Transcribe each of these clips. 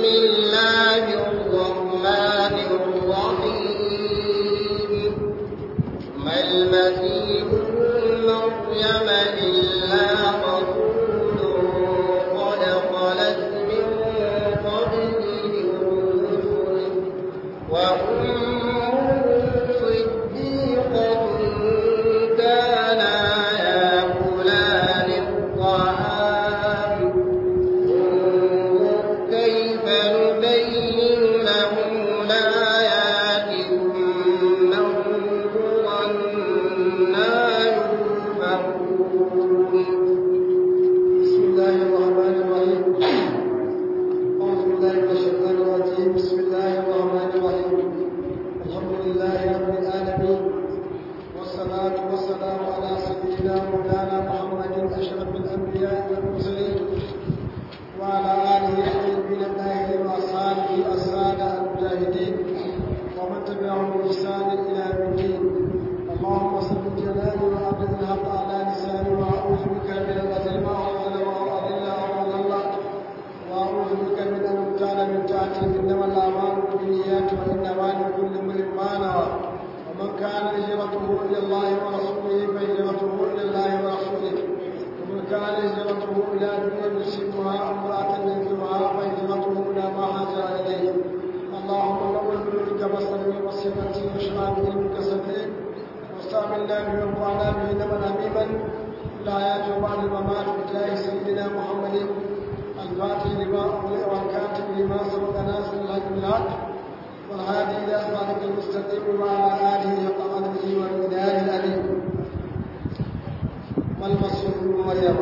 الله الرحمن الرحيم ما المسيح ابن مريم إلا رسول قد خلت من قبله الرسل وأمه صديقة كانا يأكلان الطعام انظر كيف نبين لهم الآيات ثم انظر أنا يؤفكون بسم الله الرحمن الرحيم أعوذ بالله من الشيطان الرجيم بسم الله الرحمن الرحيم الحمد لله رب العالمين والصلاة والسلام على سيدنا مولانا محمد أشرف الأنبياء والمرسلين وعلى آله الطيبين الطاهرين وأصحابه السادة المجاهدين ومن تبعهم بإحسان إلى يوم الدين اللهم صل جلالي وعبد الحق على لساني وأعوذ بك من الأذل ما أضل وأضل أو أضل وأعوذ بك من أن أبتال من تحتي إنما الأعمال بالنيات وإنما لكل امرئ ما نوى ومن كان هجرته إلى الله ورسوله فهجرته إلى الله ورسوله ومن كان هجرته إلى دنيا يصيبها أو امرأة ينكرها فهجرته إلى ما هاجر إليه اللهم نور بنورك بصري وبصيرتي واشرع بعلمك صدري واستعملنا به وانفعنا به نبا حبيبا لا ياتي بعد الممات بجاه سيدنا محمد الفاتح لما أغلق والكاتب لما سبق ناصر الحق بالحق والهادي إلى صراطك المستقيم وعلى آله حق قدره والمداد الأليم ما المسيح ابن مريم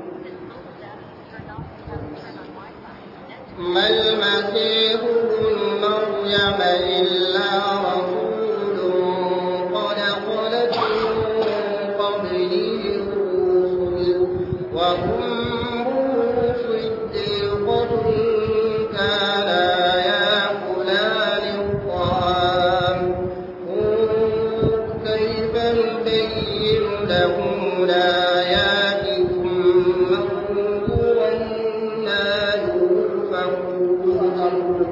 ما المسيح ابن مريم إلا رسول قد خلت من قبله الرسل وأمه صديقة كانا يأكلان الطعام انظر كيف نبين لهم الآيات ثم انظر أنا يؤفكون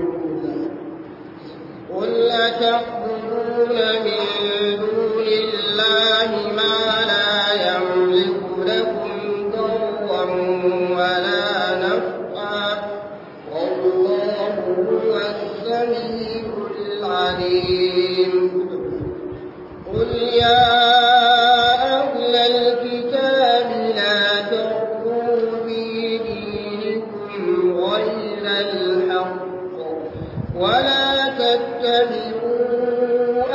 قل أتعبدون من دون الله ما لا يملك لكم ضرا ولا نفعا والله هو السميع العليم قل يا أهل الكتاب لا تغلوا في دينكم غير الحق ولا تتبعوا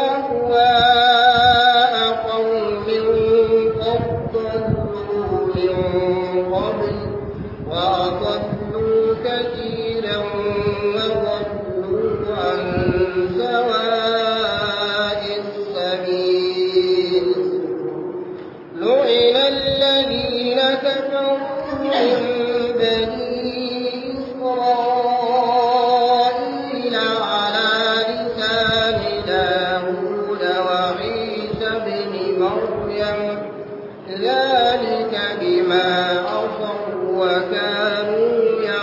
أهواء قوم قد ضلوا من قبل وأضلوا كثيرا وضلوا عن سواء السبيل لعن الذين كفروا من بني إسرائيل على لسان داود وعيسى بن مريم ذلك بما عصوا وكانوا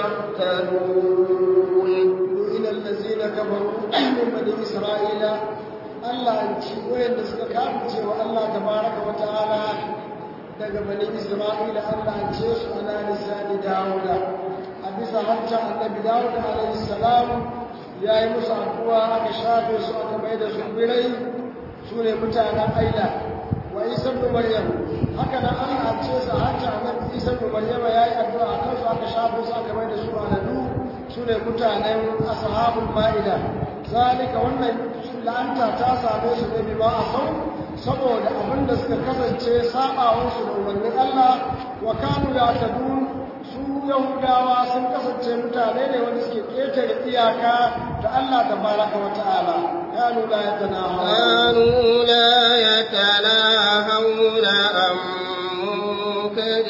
يعتدون إلى الذين كفروا من بني إسرائيل Allah an ci wayanda suka kafirce wa Allah tabaraka wa ta'ala daga bani Isra'ila Allah an ce su ala lisani Dawuda a bisa hanta annabi Dawud alaihi salam ya yi musu addu'a aka shafe su aka mai da su birai su ne mutanen Aila wa Isa ibn Maryam haka nan Allah an ce su hanta annabi Isa ibn Maryam ya yi addu'a akan su aka shafe su aka mai da su aladu su ne mutanen ashabul ma'ida zalika wannan la'anta ta same su ne bima a sau saboda abin da suka kasance sabawansu da umarnin Allah wa kanu ya tadu su yahudawa sun kasance mutane ne wanda suke ƙetare iyaka da Allah da baraka wa ta'ala kanu la yatanaha كانوا لا يتناهون عن منكر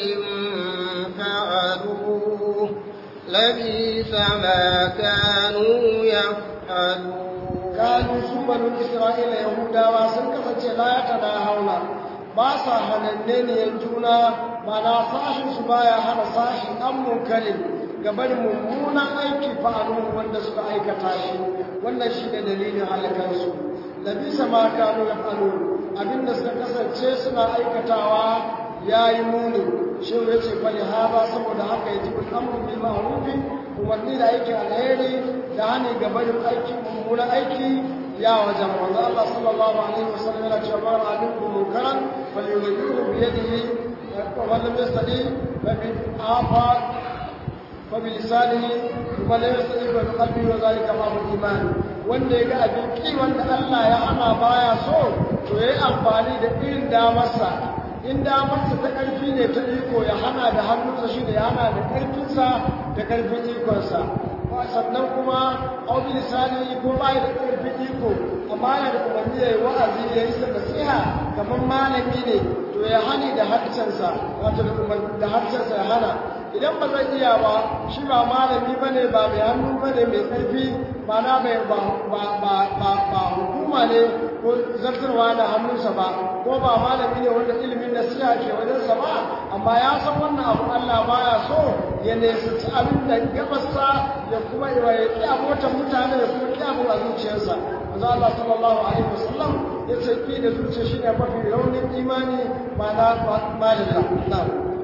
فعلوه لبيس ما كانوا يفعلون kanu su banu isra'ila yahudawa sun kasance la yatanahawna ba sa hananne ne juna ba na sashin su baya hana sashi an munkarin ga barin mummunan aiki fa'alu wanda suka aikata shi wannan shi ne dalilin halakarsu labisa ma kanu yaf'alun abinda suka kasance suna aikatawa yayi muni shi ya ce fali haba saboda haka yaji bil amru bil ma'ruf umarni da aikin alheri da hani ga barin aiki mummunan aiki ya wajen manzo Allah sallallahu alaihi wasallam yana cewa man aminku munkaran falyughayyirhu bi yadihi wa man lam yastati fa bi afa fa bi lisanihi wa lam yastati fa bi qalbihi wa zalika ma hu iman wanda ya ga abin ki wanda Allah ya hana baya so to yayi amfani da irin damarsa in damarsa ta ƙarfi ne ta iko ya hana da hannunsa shi da ya hana da ƙarfinsa da ƙarfin ikonsa sannan kuma auki lisani ko ba da ƙarfin iko amma yana da umarni ya yi wa'azi ya yi nasiha kamar malami ne to ya hani da harcensa wato da harcensa ya hana idan ba zai iya ba shi ba malami ba ne ba mai hannu ba ne mai ƙarfi ba na mai ba hukuma ne ko zartarwa da hannunsa ba ko ba malami ne wanda ilimin nasiha ke wajensa ba amma ya san wannan abu Allah baya so ya nesanci abin da gabasa ya kuma ya ƙi abotan mutane ya kuma ƙi abu a zuciyarsa manzo Allah sallallahu alaihi wasallam ya ce ƙi da zuciya shine mafi raunin imani ba na malilla na'am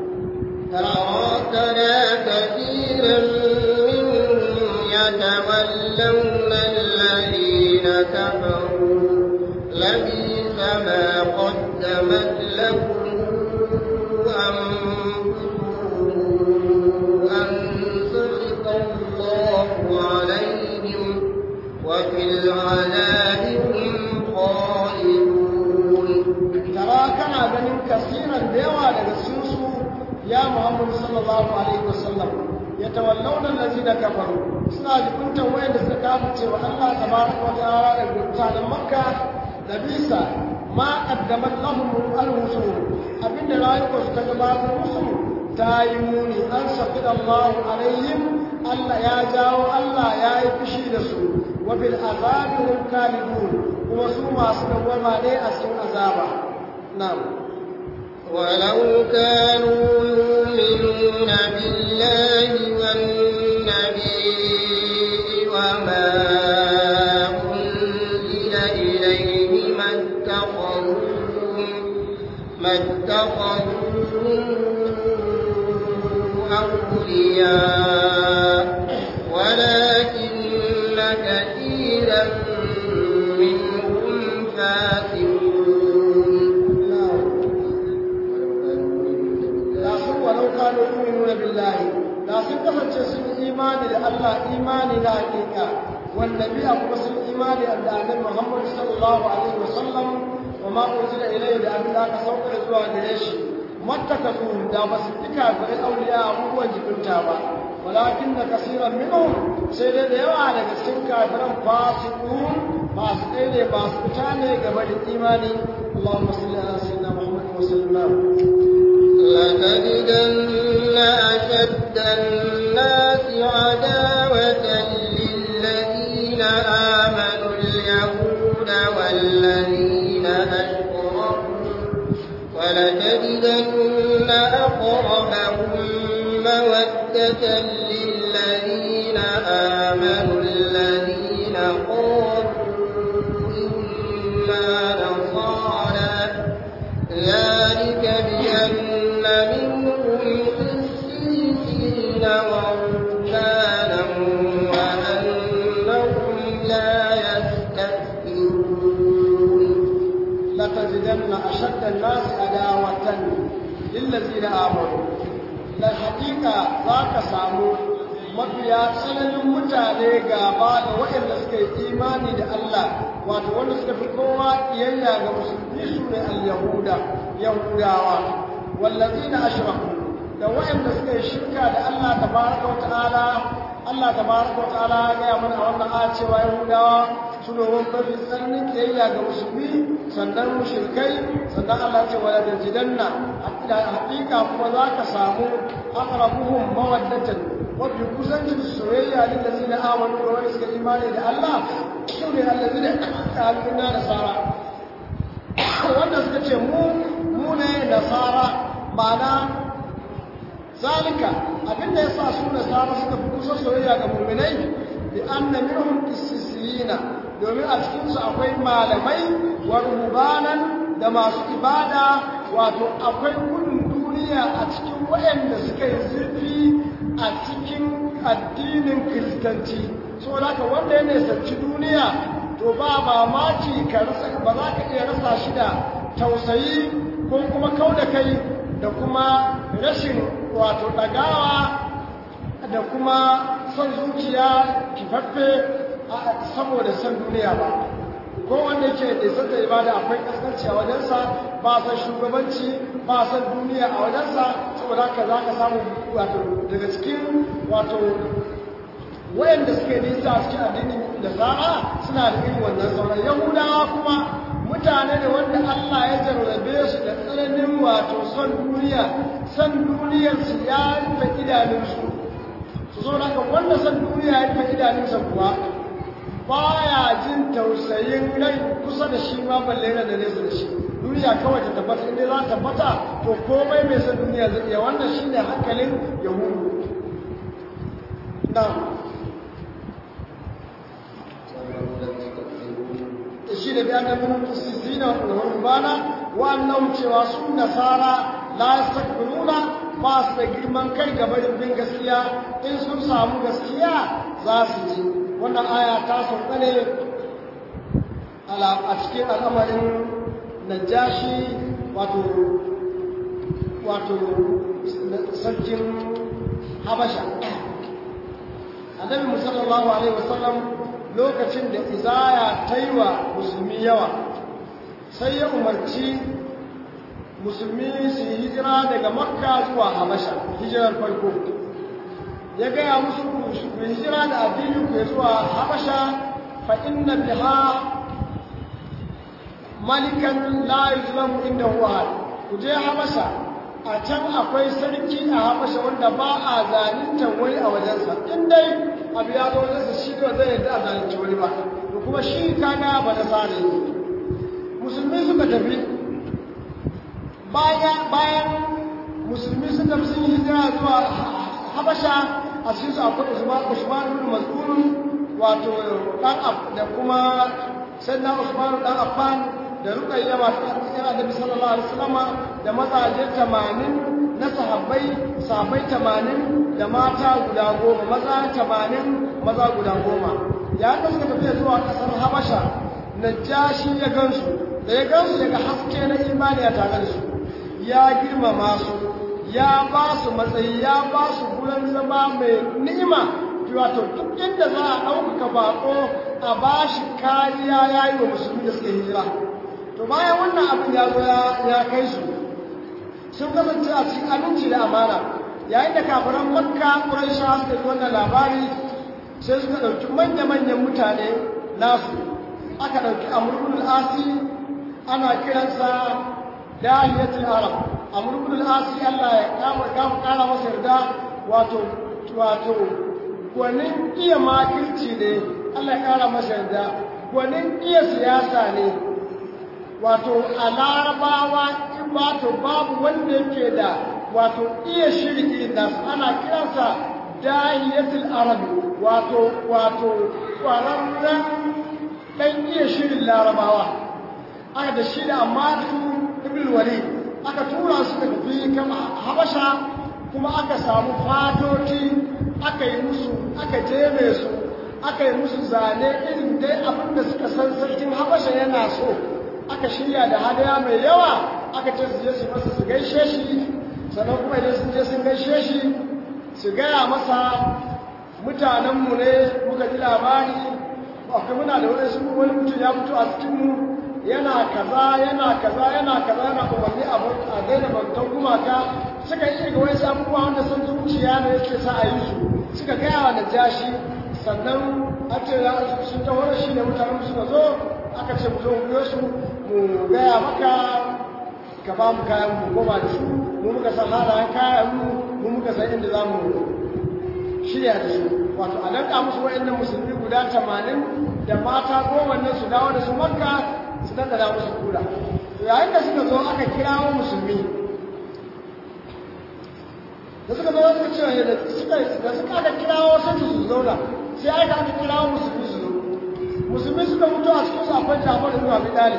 ترى كثيرا منهم يتولون الذين كفروا لبيس ما قدمت لهم أنفسهم أن سخط الله عليهم وفي العذاب هم خالدون ترى كان ganin kasiran da yawa daga cikinsu ya Muhammad sallallahu alaihi wasallam yatawallawna allazina kafaru suna jikuntan wayanda suka kafirce wa Allah tabaraka wa ta'ala da mutanen Makka da bisa ma qaddamat lahum al-rusul abinda rayuwar su ta gabatar musu ta yi muni an saqida Allah alaihim Allah ya jawo Allah ya yi fushi da su wa bil azabi hum kalidun kuma su masu dawama ne a cikin azaba na'am ولو كانوا يؤمنون بالله والنبي وما أنزل إليه ما اتخذوهم ما اتخذوهم أولياء ولكن كثيرا منهم فاسقون ولو كانوا يؤمنون بالله da sun kasance sun imani da Allah imani na hakika والنبي أبو بكر الإيمان أن النبي محمد صلى الله عليه وسلم وما أنزل إليه لأن ذاك سوق الزوا جريش ما اتخذوهم دا بس اتكا الأولياء أبو وجبن تابا ولكن كثيرا منهم سيدي ديوا على كسين كافرا فاسقون فاسقين فاسقتان قبل الإيمان اللهم صل على سيدنا محمد وسلم لتجدن أشد الناس عداوة للذين آمنوا اليهود والذين أشركوا ولتجدن أقربهم مودة للذين آمنوا الذين قالوا إنا نصارى ذلك بأن منهم قسيسين ورهبانا وأنهم لا يستكبرون لتجدن أشد الناس عداوة للذين آمنوا الحقيقة ذاك سامو mafiya tsananin mutane gaba da waɗanda suka yi imani da Allah wato wanda suka fi kowa kiyayya ga musulmi su ne al-yahuda yahudawa wallazina ashraku da waɗanda suka yi shirka da Allah tabaraka wa ta'ala Allah tabaraka wa ta'ala ya gaya mana a wannan aya cewa yahudawa su ne wani mafi tsananin kiyayya ga musulmi sannan mushrikai sannan Allah ce wala tajidanna haƙiƙa kuma za ka samu aqrabuhum mawaddatan mafi kusancin soyayya ne da zina amanu da wani suka imani da Allah su ne allazi da kalmina da sara wanda suka ce mu mu ne nasara ma'ana zalika abinda ya sa su nasara suka fi kusa soyayya ga mu'minai bi anna minhum qissisina domin a cikin su akwai malamai wa rubanan da masu ibada wato akwai gudun duniya a cikin waɗanda suka yi zurfi a cikin addinin kiristanci saboda haka wanda ya nisanci duniya to ba mamaki ka rasa ba za ka iya rasa shi da tausayi ko kuma kau da kai da kuma rashin wato ɗagawa da kuma son zuciya kifaffe saboda son duniya ba ko wanda yake da sanda ibada akwai kaskanci a wajensa ba san shugabanci ba san duniya a wajensa saboda haka za ka samu wato daga cikin wato wayanda suke nisa a cikin addinin da zara suna da irin wannan sauran yahudawa kuma mutane ne wanda Allah ya jarrabe su da tsananin wato son duniya son duniyarsu ya rufe idanunsu su zo haka wanda son duniya ya rufe idanunsa kuwa baya jin tausayin rai kusa da shi ma balle yana da nesa da shi duniya kawai ta tabbata inda za ta tabbata to komai mai son duniya zai iya wannan shine hankalin yahudu na shi da biyan da mun tusisina wa rubana wa annahum cewa su nasara la yastakbiruna ba su da girman kai gaba da bin gaskiya in sun samu gaskiya za su ji wannan aya ta sauka ne a cikin al'amarin najashi wato wato sarkin habasha annabi musallallahu alaihi wasallam lokacin da izaya ta yi wa musulmi yawa sai ya umarci musulmi su yi hijira daga makka zuwa habasha hijirar farko ya gaya musu ku hijira da addinin ku zuwa habasha fa inna biha malikan la yuzlamu inda huwa ku je habasha a can akwai sarki a habasha wanda ba a zalintar wani a wajensa in dai abu ya zo wajensa shi ba zai yarda a zalunci wani ba to kuma shi kana ba da sare musulmi suka tafi bayan musulmi suka fi sun yi hijira zuwa habasha a cikin su akwai usman usman ibn mas'ud wato dan da kuma sannan usman dan affan da ruqayya ba ta tsira da sallallahu alaihi wasallama da mazaje 80 na sahabbai sahabbai 80 da mata guda goma maza 80 maza guda goma ya da suka tafi zuwa kasar habasha najashi ya gansu da ya gansu daga haske na imani a tare da su ya girmama su ya ba su matsayi ya ba su gurin zama mai ni'ima wato duk inda za a ɗaukaka baƙo a ba shi kariya ya yi wa musulmi da suka hijira to bayan wannan abin ya zo ya kai su sun kasance a cikin aminci da amana yayin da kafiran makka ƙuraisha suka ji wannan labari sai suka ɗauki manya-manyan mutane nasu aka ɗauki amurkul asi ana kiransa dahiyatul arab amurkul asi allah ya kama kara masa yarda wato wato gwanin iya makirci ne allah ya kara masa yarda gwanin iya siyasa ne wato a larabawa in wato babu wanda yake da wato iya shirki nasu ana kiransa dahiyatul arab wato wato kwararren ɗan iya shirin larabawa aka da shi da amma ibn walid aka tura su da tafi kama habasha kuma aka samu fatoci aka yi musu aka jeme su aka yi musu zane irin dai abin da suka san sarkin habasha yana so aka shirya da hadaya mai yawa aka ce su je su masa su gaishe shi sannan kuma idan sun je sun gaishe shi su gaya masa mutanenmu ne muka ji labari akwai muna da wani sun wani mutum ya fito a cikinmu yana kaza yana kaza yana kaza yana umarni a daina bautan gumaka suka yi ga wani abubuwa wanda sun zuciya ne yake sa a yi su suka gaya wa najashi sannan a ce sun taho da shi da mutanen suka zo aka ce mu zo mu biyo su mu gaya maka ka ba mu kayan mu goma da su mu muka san halayen kayan mu mu muka san inda za mu shirya da su wato a danka musu wa'annan musulmi guda tamanin da mata kowanne su dawo da su makka su dandana musu kura to yayin da suka zo aka kirawo musulmi da suka zo suka ce da suka da suka aka kirawo sai su zauna sai aka aka kirawo musulmi su zo musulmi suka mutu a cikin akwai Jafar ibn Abi Talib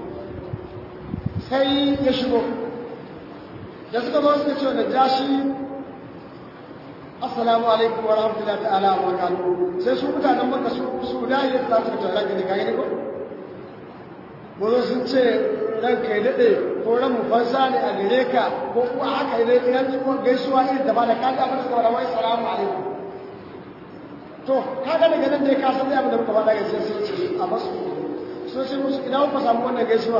sai ya shigo da suka zo suka ce da jashi assalamu alaikum wa rahmatullahi ta'ala wa barakatuh sai su mutanen Makka su su da ya ta su ta ranka ne kai ne ko bozo sun ce ranka ya dade ko ran mu fansa ne a gare ka ko kuwa haka ne idan ko gaisuwa irin da ba da kaga ba da wai assalamu alaikum to kaga daga nan dai ka san abin da muka faɗa gaskiya sai ce a basu so sai musu ina ku samu wannan gaisuwa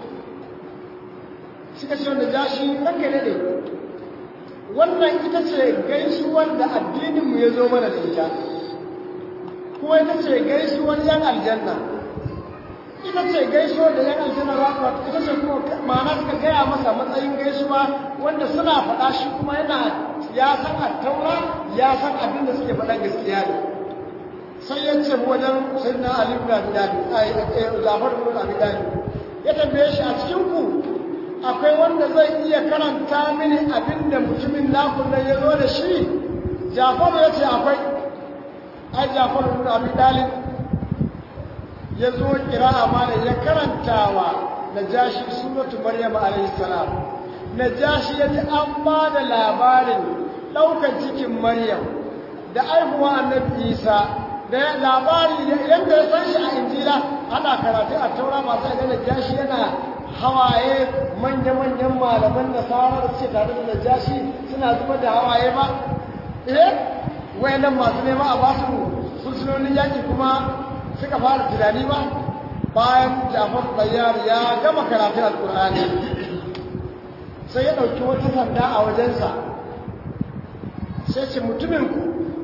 suka ce wanda jashi ranka ne ne wannan ita ce gaisuwar da addininmu ya zo mana da ita kuma ita ce gaisuwar yan aljanna ita ce gaisuwar da yan aljanna za su wata ita ce kuma ma'ana suka gaya masa matsayin gaisuwa wanda suna faɗa shi kuma yana ya san attaura ya san abin da suke faɗan gaskiya ne sai ya ce wajen sayyidina ali ibn abi talib ai jafar ibn abi talib ya tambaye shi a cikin ku akwai wanda zai iya karanta mini abin da mutumin naku nan ya zo da shi jafaru ya ce akwai ai jafaru ibn abi talib ya zo kira'a ma da ya karantawa najashi suratu maryam alayhi salam najashi ya ji an ba da labarin ɗaukar cikin maryam da aihuwa annabi isa da labari yadda ya san shi a injila ana karatu a taura masu ga najashi yana hawaye manya-manyan malaman da sauran da suke tare da najashi suna zuba da hawaye ba eh wayannan masu nema a basu fursunonin yaki kuma suka fara tunani ba bayan jafar bayyar ya gama karatun alkur'ani sai ya ɗauki wata sanda a wajensa sai ce mutumin ku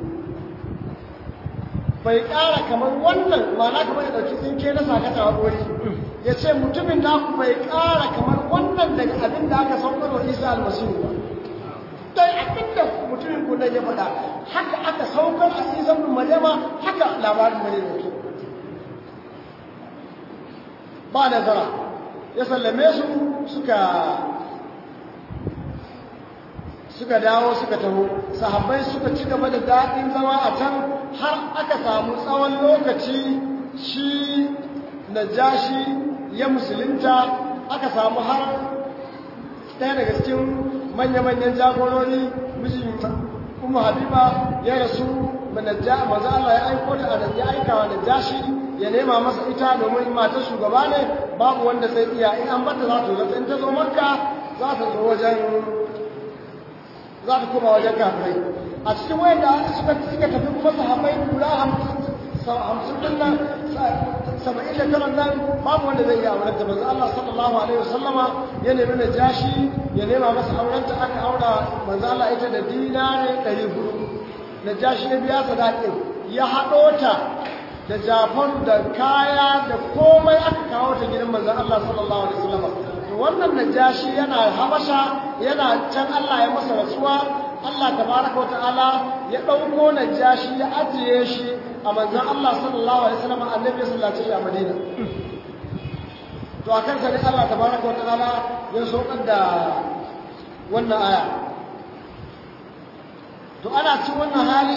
bai ƙara kamar wannan mana kamar ya ɗauki tsinke na sakata a gori ya ce mutumin naku bai ƙara kamar wannan daga abin da aka saukar wa isa almasihu ba dai abin da mutumin ku nan ya faɗa haka aka saukar a isa bin maryama haka labarin maryama ke ba nazara ya sallame su suka suka dawo suka taho sahabbai suka ci gaba da daɗin zama a can har aka samu tsawon lokaci shi najashi ya musulunta aka samu har ɗaya daga cikin manya-manyan jagorori mijin umu habiba ya rasu maza Allah ya aiko da ya aika wa najashi ya nema masa ita domin matar shugaba ne babu wanda zai iya in an bata za ta zo in ta zo makka za ta zo wajen za ta koma wajen kafirai a cikin wayan da suka suka tafi kuma sahabbai guda hamsin din nan saba'in da tara nan babu wanda zai iya auren ta manzo Allah sallallahu alaihi wasallama ya nemi na jashi ya nema masa auren ta aka aura manzo Allah ita da dinare 400 na jashi ya biya sadakin ya haɗo ta da jafar da kaya da komai aka kawo ta gidan manzo Allah sallallahu alaihi wasallama to wannan najashi yana habasha yana can Allah ya masa rasuwa Allah tabaraka wa ta'ala ya dauko najashi ya ajiye shi a manzon Allah sallallahu alaihi wasallam annabi sallallahu alaihi wasallam a Madina to akan sa ne Allah tabaraka wa ta'ala ya saukar da wannan aya to ana cikin wannan hali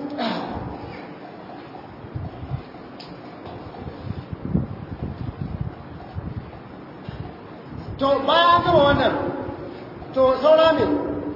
to bayan gama wannan to saura ne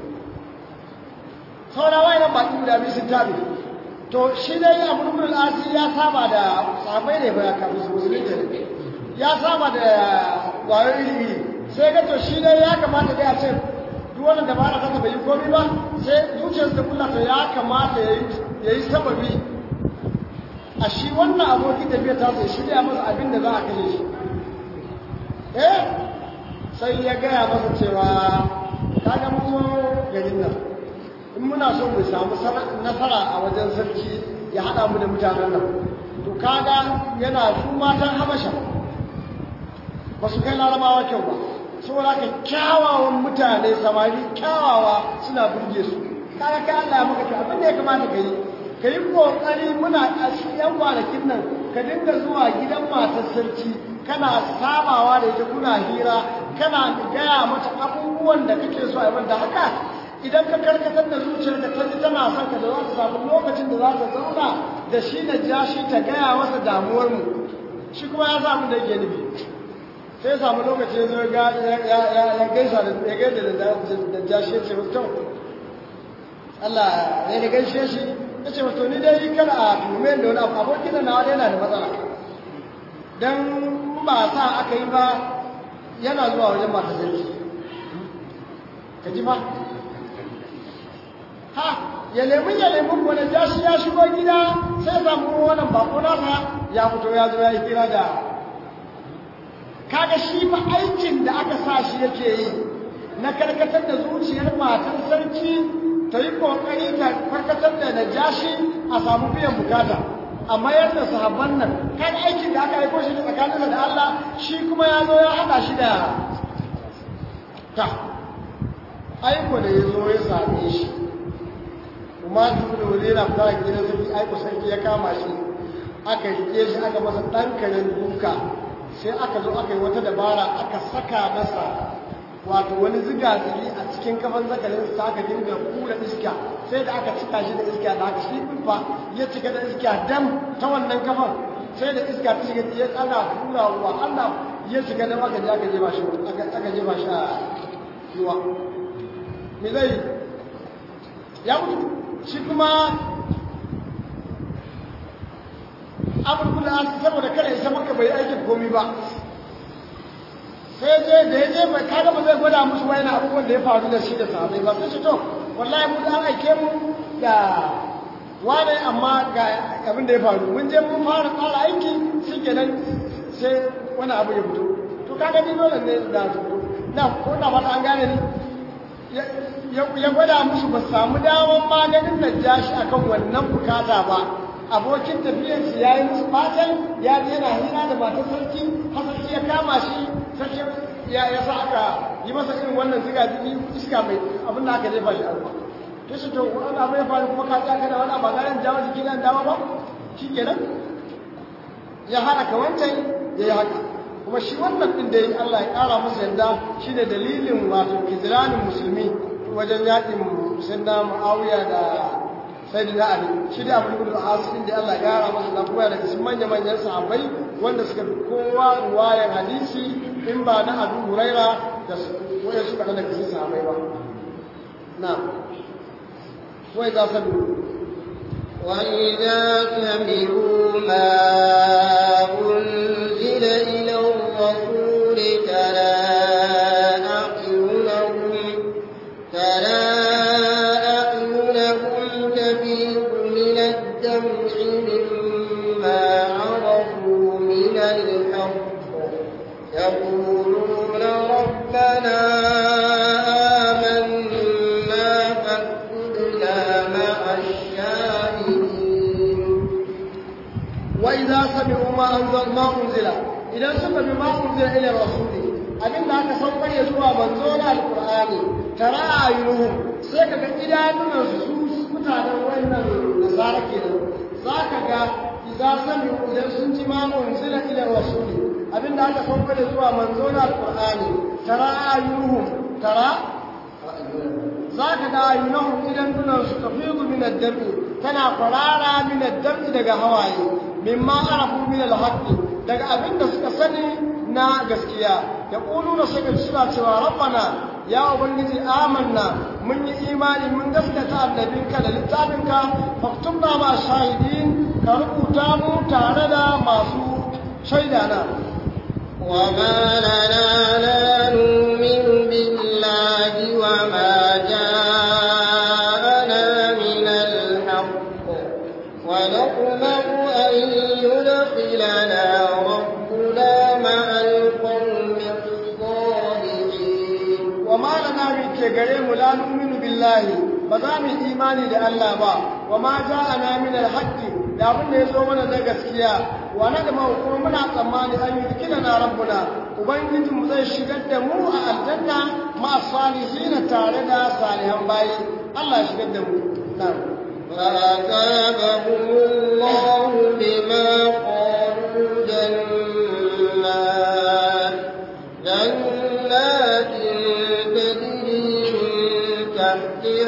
saura wayan baki guda biyu sun tabi to shi dai abu rubun al'asi ya saba da sabai ne ba kafin su musulunci ne ya saba da kwayoyin ilimi sai ga to shi dai ya kamata dai a ce duk wannan da ba na kasa bai yi komi ba sai zuciyarsa da kullata ya kamata ya yi sababi a shi wannan abokin tafiya ta sai shirya masa abin da za a kashe shi eh sai ya gaya masa cewa kaga mun garin nan in muna so mu samu nasara a wajen sarki ya haɗa mu da mutanen nan to kaga yana su matan habasha ba su kai larabawa kyau ba saboda ka kyawawan mutane samari kyawawa suna burge su kaga ka Allah ya maka abin da ya kamata ka yi ka yi kokari muna a yan kwanakin nan ka dinga zuwa gidan matar sarki kana sabawa da ita kuna hira kana gaya mata abubuwan da kake so a yi da haka idan ka karkatar da zuciyar da ta ji tana son ka da za ta samu lokacin da za ta zauna da shi na ja shi ta gaya masa damuwar mu shi kuma ya samu da yake nufi sai samu lokaci ya zo ya gaisa da ya gaida da ja shi ya ce mutum Allah ya ne gaishe shi ya ce mutum ni dai kada a tume da wani abu abokin da na wani yana da matsala don ba sa aka yi ba yana zuwa wajen masu zai ka ji ba ha ya lemun ya lemun wani jashi ya shigo gida sai samu wannan bako nasa ya fito ya zo ya yi kira da kaga shi fa aikin da aka sa shi yake yi na karkatar da zuciyar matan sarki ta yi kokari ta karkatar da najashi a samu biyan bukata amma yadda sahabban nan kan aikin da aka aiko shi tsakaninsa da Allah shi kuma ya zo ya haɗa shi da ta aiko da ya zo ya same shi kuma duk da wani yana fara gidan sarki aiko sarki ya kama shi aka rike shi aka masa ɗan karen duka sai aka zo aka yi wata dabara aka saka masa wato wani ziga zigi a cikin kafan zakarin sa aka dinga kura iska sai da aka cika shi da iska da aka shi fa ya cika da iska dam ta wannan kafan sai da iska ta shiga ya ana kura wa Allah ya cika da aka je aka jefa shi aka jefa shi a ruwa me zai ya mutu shi kuma abin kula saboda kada ya maka bai aikin komi ba sai je da ya je mai kaga ba zai gwada musu wani abubuwan da ya faru da shi da sahabai ba sai ce to wallahi mu an aike mu da wane amma ga abin da ya faru mun je mun fara tsara aiki shi kenan sai wani abu ya fito to kaga ni dole ne da su na ko na ba an gane ni ya gwada musu ba samu damar maganin najashi akan wannan bukata ba abokin tafiyarsu ya yi musu fatan ya je yana hira da matar sarki hasarki ya kama shi sarki ya sa aka yi masa irin wannan ziga jiki iska mai abin da aka jefa shi alfa to shi to wani abu ya faru kuma ka tsaka da wani ba ganin jawo jiki nan dama ba shi kenan ya hana ka wancan ya yi haka kuma shi wannan din da ya yi Allah ya ƙara masa yadda shi ne dalilin wato kiziranin musulmi wajen yaƙin sinna mu'awiya da sai da ali shi da abin gudu asirin da Allah ya gara masa da kuma daga cikin manya manyan sahabbai wanda suka fi kowa ruwayar hadisi in ba na Abu Huraira da waya suka da cikin sahabbai ba na wai za su وإذا سمعوا ما أنزل إلى الرسول ترى أعينهم ترى الدمع مما عرفوا من الحق يقولون ربنا آمنا فاكتبنا مع الشاهدين وإذا سمعوا ما أنزل ما أنزل إذا سمعوا ما أنزل إلى الرسول abin da aka saukar ya zuwa manzo na alkur'ani tara ayyuhum sai kaga idanunan su mutanen wannan nasara kenan zaka ga idza sami idan sun ji ma unzila ila rasuli abin da aka saukar ya zuwa manzo na alkur'ani tara ayyuhum tara zaka ga ayyuhum idan dunan su tafidu min ad-dami tana farara min ad-dami daga hawaye mimma arafu min al-haqqi daga abin da suka sani na gaskiya ya ƙulu da suka suna cewa rabbana ya ubangiji amanna mun yi imani mun gaskata annabinka da littafinka faktubna ma shahidin ka rubuta mu tare da masu shaida na وما لنا لا نؤمن بالله وما جاءنا من الحق ونطمع أن يدخلنا ربنا مع القوم الصالحين وما لنا من كغريم لا نؤمن بالله بزام إيماني da Allah ba وما جاءنا من الحق da abin da ya zo mana na gaskiya wa na da kuma muna tsammani an yi kila na rabbuna ubangijin mu zai shigar da mu a aljanna ma salihina tare da salihan bayi Allah ya shigar da mu na'am فأثابهم الله بما قالوا جنات جنات تجري من تحتها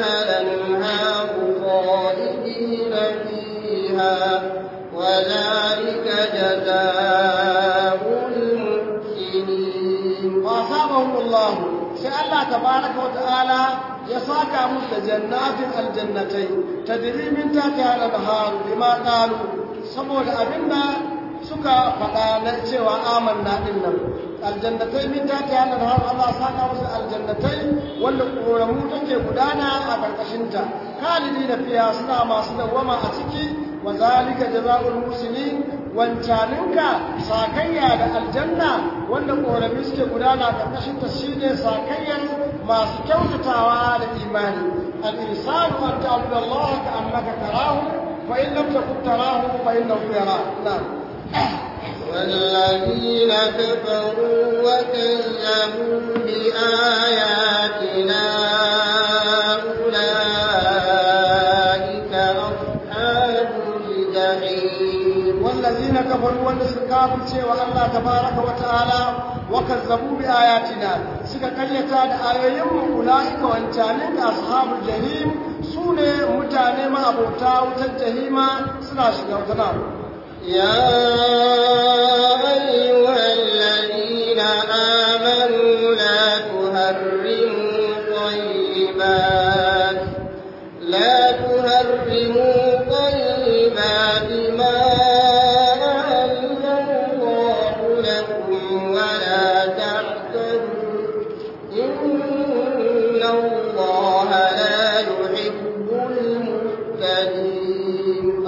ذلك جزاء المحسنين فأصابهم الله sai Allah tabaraka wa ta'ala ya saka musu da jannatin aljannatai tadri min tahtiha al-anhar bima qalu saboda abinda suka faɗa na cewa amanna din nan aljannatai min tahtiha al-anhar Allah saka musu aljannatai wanda koramu take gudana a karkashin ta khalidina fiha suna masu dawama a ciki wa zalika jazaa'ul muslimin wancaninka sakayya da aljanna wanda ƙorami suke gudana ƙarƙashin ta shine sakayyar masu kyautatawa da imani al-insanu an ta'budu Allah ka annaka tarahu fa in lam takun tarahu fa innahu yarak na'am والذين كفروا وكذبوا بآياتنا أولئك أصحاب الجحيم والذين كفروا wanda suka kafirce wa Allah tabaraka wa ta'ala wa kazzabu bi ayatina suka karyata da ayoyin mu ulaika wancanin da ashabul jahim sune mutane ma abota wutar jahima suna shiga wutar يا أيها الذين آمنوا لا تهرموا طيبات لا تهرموا طيبات ما أهل الله لكم ولا تعتدوا إن الله لا يحب المعتدين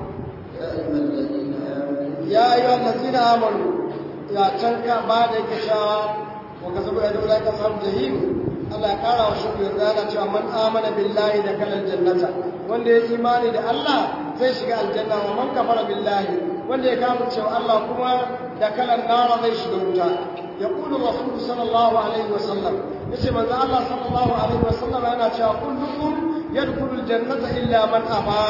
يا أيها الذين ya ayyuhal ladina آمنوا amanu ya canka ba da yake cewa wa kasabu ya dole ka samu jahim Allah ya kara wa shukru da yana cewa man amana billahi da kalal jannata wanda ya imani da Allah zai shiga aljanna wa man kafara billahi wanda ya kafir cewa Allah kuma da kalan nara zai shiga wuta yaqulu rasul sallallahu alaihi wasallam yace manzo Allah sallallahu alaihi wasallam yana cewa kullukum yadkhulul jannata illa man aba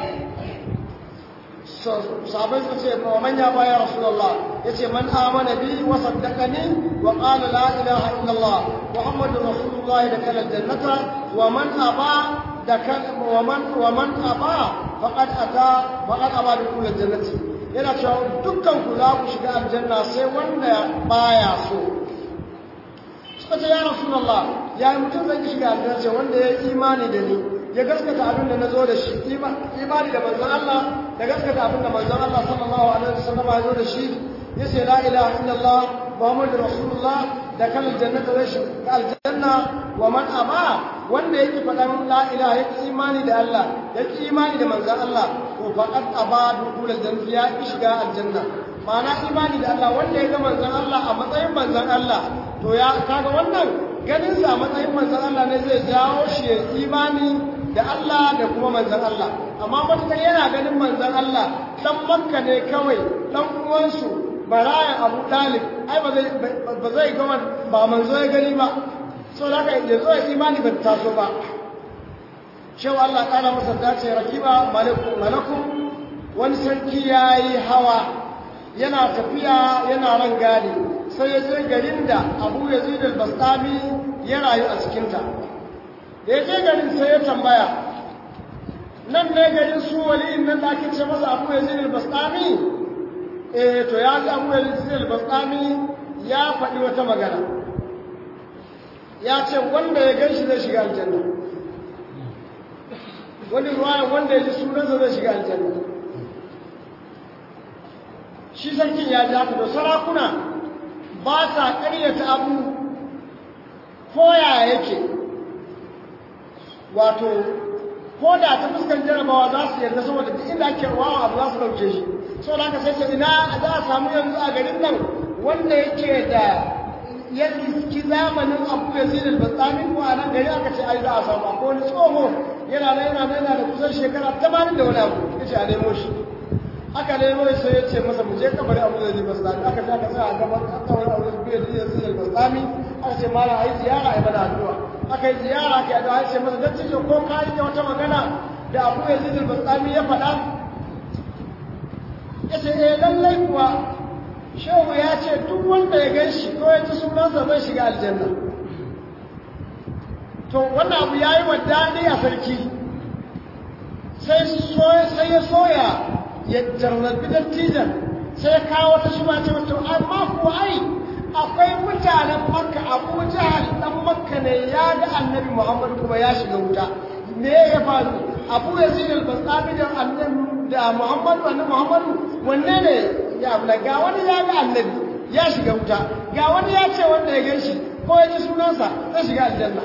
sahabai suka ce wa manya baya rasulullah yace man amana bi wa saddaqani wa qala la ilaha illallah muhammadur rasulullah da kala jannata wa man aba da wa man wa man aba faqad ata faqad aba bi kulli jannati yana cewa dukkan ku za ku shiga aljanna sai wanda baya so suka ce ya rasulullah ya mutum zai shiga aljanna sai wanda ya imani da ni ya gaskata abin da na zo da shi imani da manzon Allah da gaskata abin da manzon Allah sallallahu alaihi wasallam ya zo da shi ya ce la ilaha illallah muhammadur rasulullah da kan aljannata zai shiga aljanna wa man aba wanda yake faɗan la ilaha yake imani da Allah yake imani da manzon Allah to faqad aba dukul aljanna ya ki shiga aljanna ma'ana imani da Allah wanda ya ga manzon Allah a matsayin manzon Allah to ya kaga wannan ganin sa a matsayin manzon Allah ne zai jawo shi ya imani da Allah da kuma manzan Allah amma matukar yana ganin manzan Allah dan makka ne kawai dan uwansu barayan abu dalib ai ba zai ba zai ga ba manzo ya gani ba so da haka ya zo imani ba ta so ba cewa Allah kana masa dace rakiba malakum malakum wani sarki yayi hawa yana tafiya yana ran gadi sai ya je garin da Abu Yazid al-Bastami ya rayu a cikinta da ya je garin sai ya tambaya nan ne garin su wali'in nan da ake ce masa abu ya zini albastami eh to ya ji abu ya zini albastami ya faɗi wata magana ya ce wanda ya gan shi zai shiga aljanna wani ruwa wanda ya ji sunansa zai shiga aljanna shi sarkin ya ji haka da sarakuna ba sa ƙaryata abu koya yake wato ko da ta fuskar jarabawa za su yarda saboda duk inda ake wawa abu za su dauke shi so da aka sai ce ina za a samu yanzu a garin nan wanda yake da ya riski zamanin abu ya zai da tsamin ko a nan gari aka ce ai za a samu akwai wani tsoho yana nan yana nan yana da kusan shekara tamanin da wani abu ya ce a nemo shi aka nemo shi sai ya ce masa mu je kabari abu da zai basu aka ce aka sa a gaban kawai abu da zai zai da tsami aka ce mala a yi ziyara a yi mana addu'a aka yi ziyara aka yi addu'a ce masa dattijo ko ka rike wata magana da abu ya zai da tsami ya faɗa ya ce eh lallai kuwa shehu ya ce duk wanda ya gan shi ko ya ci sunansa zai shiga aljanna to wannan abu ya yi wa daɗi a sarki sai ya soya ya jarrabi dattijan sai kawo ta shi ba ce wato amma ko ai akwai mutanen makka abu jahal dan makka ne ya ga annabi muhammadu kuma ya shiga wuta me ya faru abu yazid al-basami da annabi da muhammadu annabi muhammadu wanne ne ya abla ga wani ya ga annabi ya shiga wuta ga wani ya ce wanda ya gan shi ko ya ji sunansa zai shiga aljanna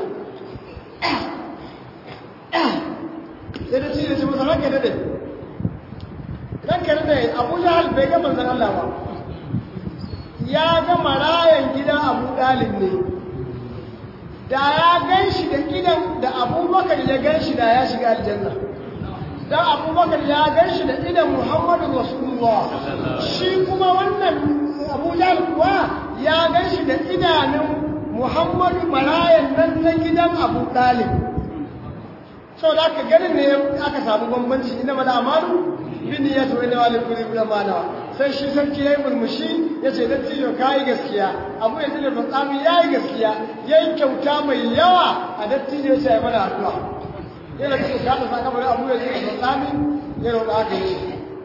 sai da cire ce masa ranka da ranka da abu jahal bai ga manzan Allah ba ya ga marayan gidan abu dalib ne da ya gan shi da gidan da abubakar ya gan shi da ya shiga aljanna dan abubakar ya gan shi da idan muhammadu rasulullah shi kuma wannan abu jahal kuwa ya gan shi da idanun muhammadu marayan nan na gidan abu dalib sau da aka ganin ne aka samu bambanci ina mana amalu bin ya to ina wani kuri bin amana sai shi sarki ya yi murmushi ya ce dan tijo ka yi gaskiya abu ya tilin matsami ya yi gaskiya ya yi kyauta mai yawa a dattijo ya ce ya mana addu'a yana cikin sa da sakamakon abu ya tilin matsami ya roƙa aka yi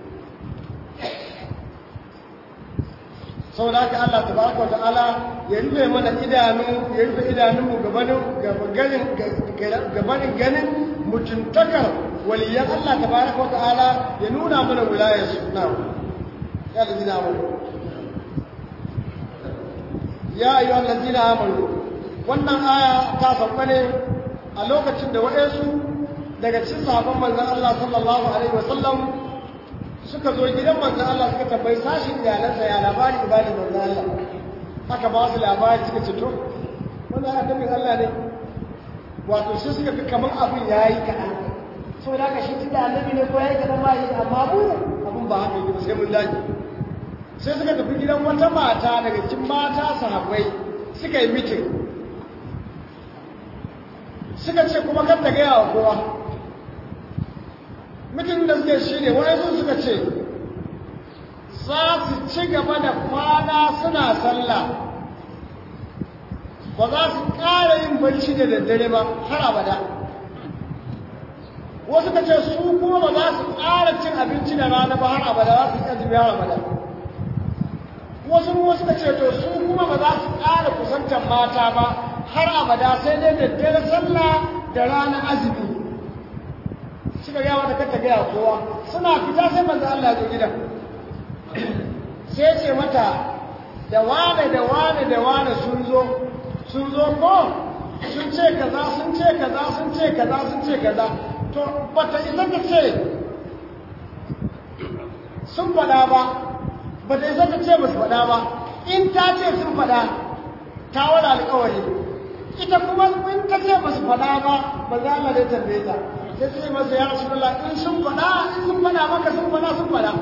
sau da haka Allah tabaraka wa ta'ala ya rufe mana idanu ya rufe idanunmu gabanin gabanin ganin mutuntakar waliyan Allah tabaraka wa ta'ala ya nuna mana wilayar su na ya da zina amuru ya ayyuha allazina amanu wannan aya ta sauka ne a lokacin da waɗansu daga cikin sahabban manzon Allah sallallahu alaihi wasallam suka zo gidan manzan Allah suka tambayi sashin iyalansa ya labari ibadin manzan Allah aka ba su labari suka ce to wannan annabin Allah ne wato sai suka fi kamar abin ya yi kaɗan so da aka shi tunda annabi ne ko ya yi kaɗan ba yi amma mu abin ba haka yi sai mun daji sai suka tafi gidan wata mata daga cikin mata sahabbai suka yi mitin suka ce kuma kar ta gaya wa kowa mutum da suke shi ne wayansu suka ce za su ci gaba da kwana suna sallah ba za su ƙara yin barci da daddare ba har abada wasu ka ce su kuma ba za su ƙara cin abinci da rana ba har abada za su yi azumi har abada wasu wasu ka ce to su kuma ba za su ƙara kusantar mata ba har abada sai dai daddare sallah da rana azumi suka gaya mata kanta gaya kowa suna fita sai manzo Allah ya zo gidan sai ce mata da wane da wane da wane sun zo sun zo ko sun ce kaza sun ce kaza sun ce kaza sun ce kaza to bata isa ta ce sun faɗa ba bata isa ta ce basu faɗa ba in ta ce sun faɗa ta wani alƙawari ita kuma in ta ce basu faɗa ba ba za Allah zai tambaye ta sai sai masa ya rasu Allah in sun faɗa in sun faɗa maka sun faɗa sun faɗa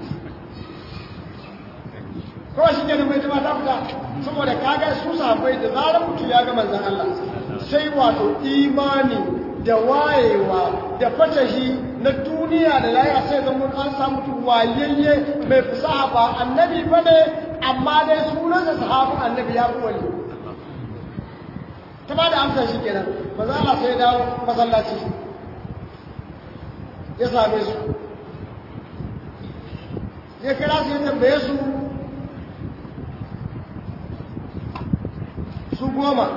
kawai shi ke da mai jima ta fita saboda kaga su sahabbai da zarar mutum ya ga manzan Allah sai wato imani da wayewa da fatahi na duniya da laya sai zama an samu mutum wayayye mai fasaha ba annabi ba ne amma dai sunansa sahabin annabi ya fi wani ta ba da amsa shi kenan manzan Allah sai ya dawo masallaci ya same su ya kira su ya tambaye su su goma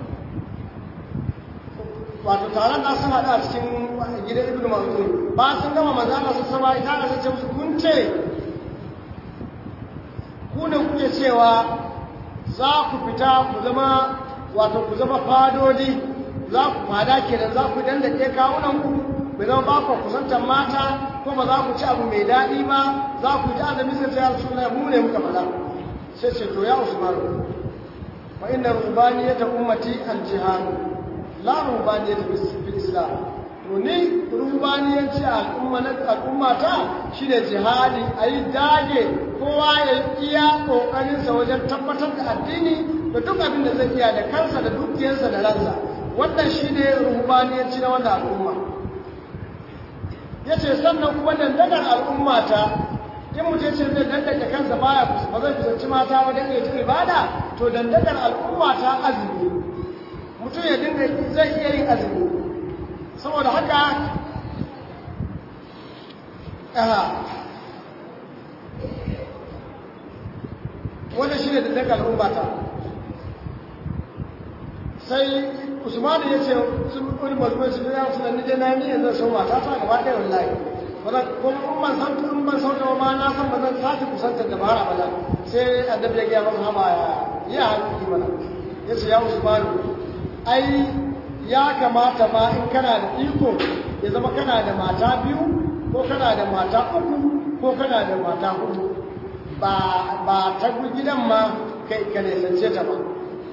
wato taron na sun haɗa cikin gidan ibn mazun ba sun gama mazana su sama ita da sace musu kun ce ku ne kuke cewa za ku fita ku zama wato ku zama fadodi za ku fada kenan za ku dandake kawunan ku bai zama ba ku kusantar mata ko ba za ku ci abu mai daɗi ba za ku ji azumi sai ya rasu mu ne muka faɗa sai ce to ya usmanu wa inna rubaniyata ummati al-jihad la rubaniyata fil islam to ni rubaniyanci al'umma na al'ummata shine jihadi ayi dage kowa ya iya kokarin sa wajen tabbatar da addini da duk abin da zai iya da kansa da dukiyarsa da ransa wannan shine rubaniyanci na wannan al'umma yace sannan kuma dandagar al'ummata in mutum ce zai dandake kansa baya ba zai kusanci mata ba dan ya ibada to dandakar al'umma ta azumi mutum ya dinga zai iya yin azumi saboda haka aha wannan shine da daga al'umma ta sai usman ya ce sun kuri mazmai su ya suna ni dai na ni yanzu sun mata ta gaba ɗaya wallahi wala kuma in ban san in ban san da ma na san ba zan sake kusantar da bara bala sai annabi ya ga masa haba ya ya haƙi mana ya ce ya usman ai ya kamata ma in kana da iko ya zama kana da mata biyu ko kana da mata uku ko kana da mata hudu ba ba ta gidan ma kai ka nesance ta ba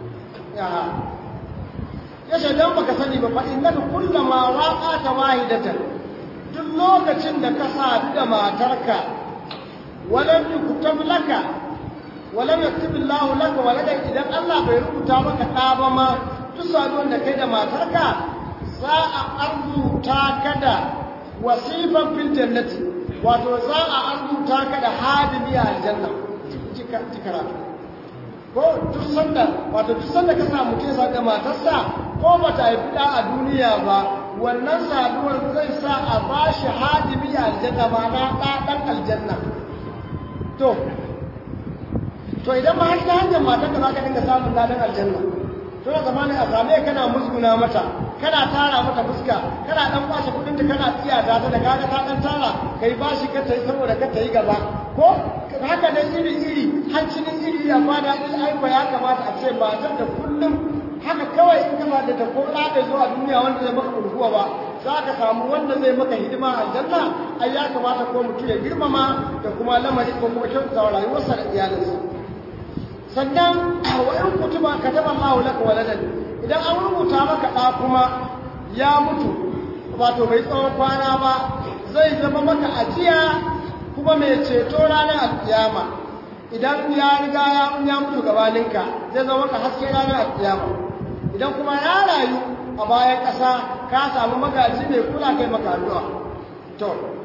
ya ce don baka sani ba fa innaka kullama waqata wahidatan duk lokacin da ka sadu da matarka walam yuktab laka walam yaktub Allah laka waladan idan Allah bai rubuta maka da ba ma duk saduwan da kai da matarka za a arzuta ka da wasifan fil jannati wato za a arzuta ka da hadimi a aljanna karatu ko duk sanda wato duk sanda ka samu ke sa da matarsa ko ba ta haifi da a duniya ba wannan saduwar zai sa a ba shi hadimi a aljanna ma na ɗan aljanna to to idan ma har ta hanyar matarka za ka dinga samun ladan aljanna to da zamanin a same kana musguna mata kana tara mata fuska kana dan kwashe kudin ta kana tsiyata ta da kaga ta dan tara kai bashi ka tayi saboda ka tayi gaba ko haka nan iri iri hancinin iri ya fada in aiko ya kamata a ce matar da kullum haka kawai in kana da ta ko da bai zo a duniya wanda zai maka kurkuwa ba za ka samu wanda zai maka hidima a aljanna ai ya kamata ko mutum ya girmama da kuma lamari ko kuma kyautata rayuwarsa da iyalinsa sannan wa in kutuba kataba Allahu laka waladan idan an rubuta maka da kuma ya mutu wato bai tsawon kwana ba zai zama maka ajiya kuma mai ceto ranar alkiyama idan ya riga ya ya mutu gabaninka zai zama maka haske ranar alkiyama idan kuma ya rayu a bayan ƙasa ka samu magaji mai kula kai maka addu'a to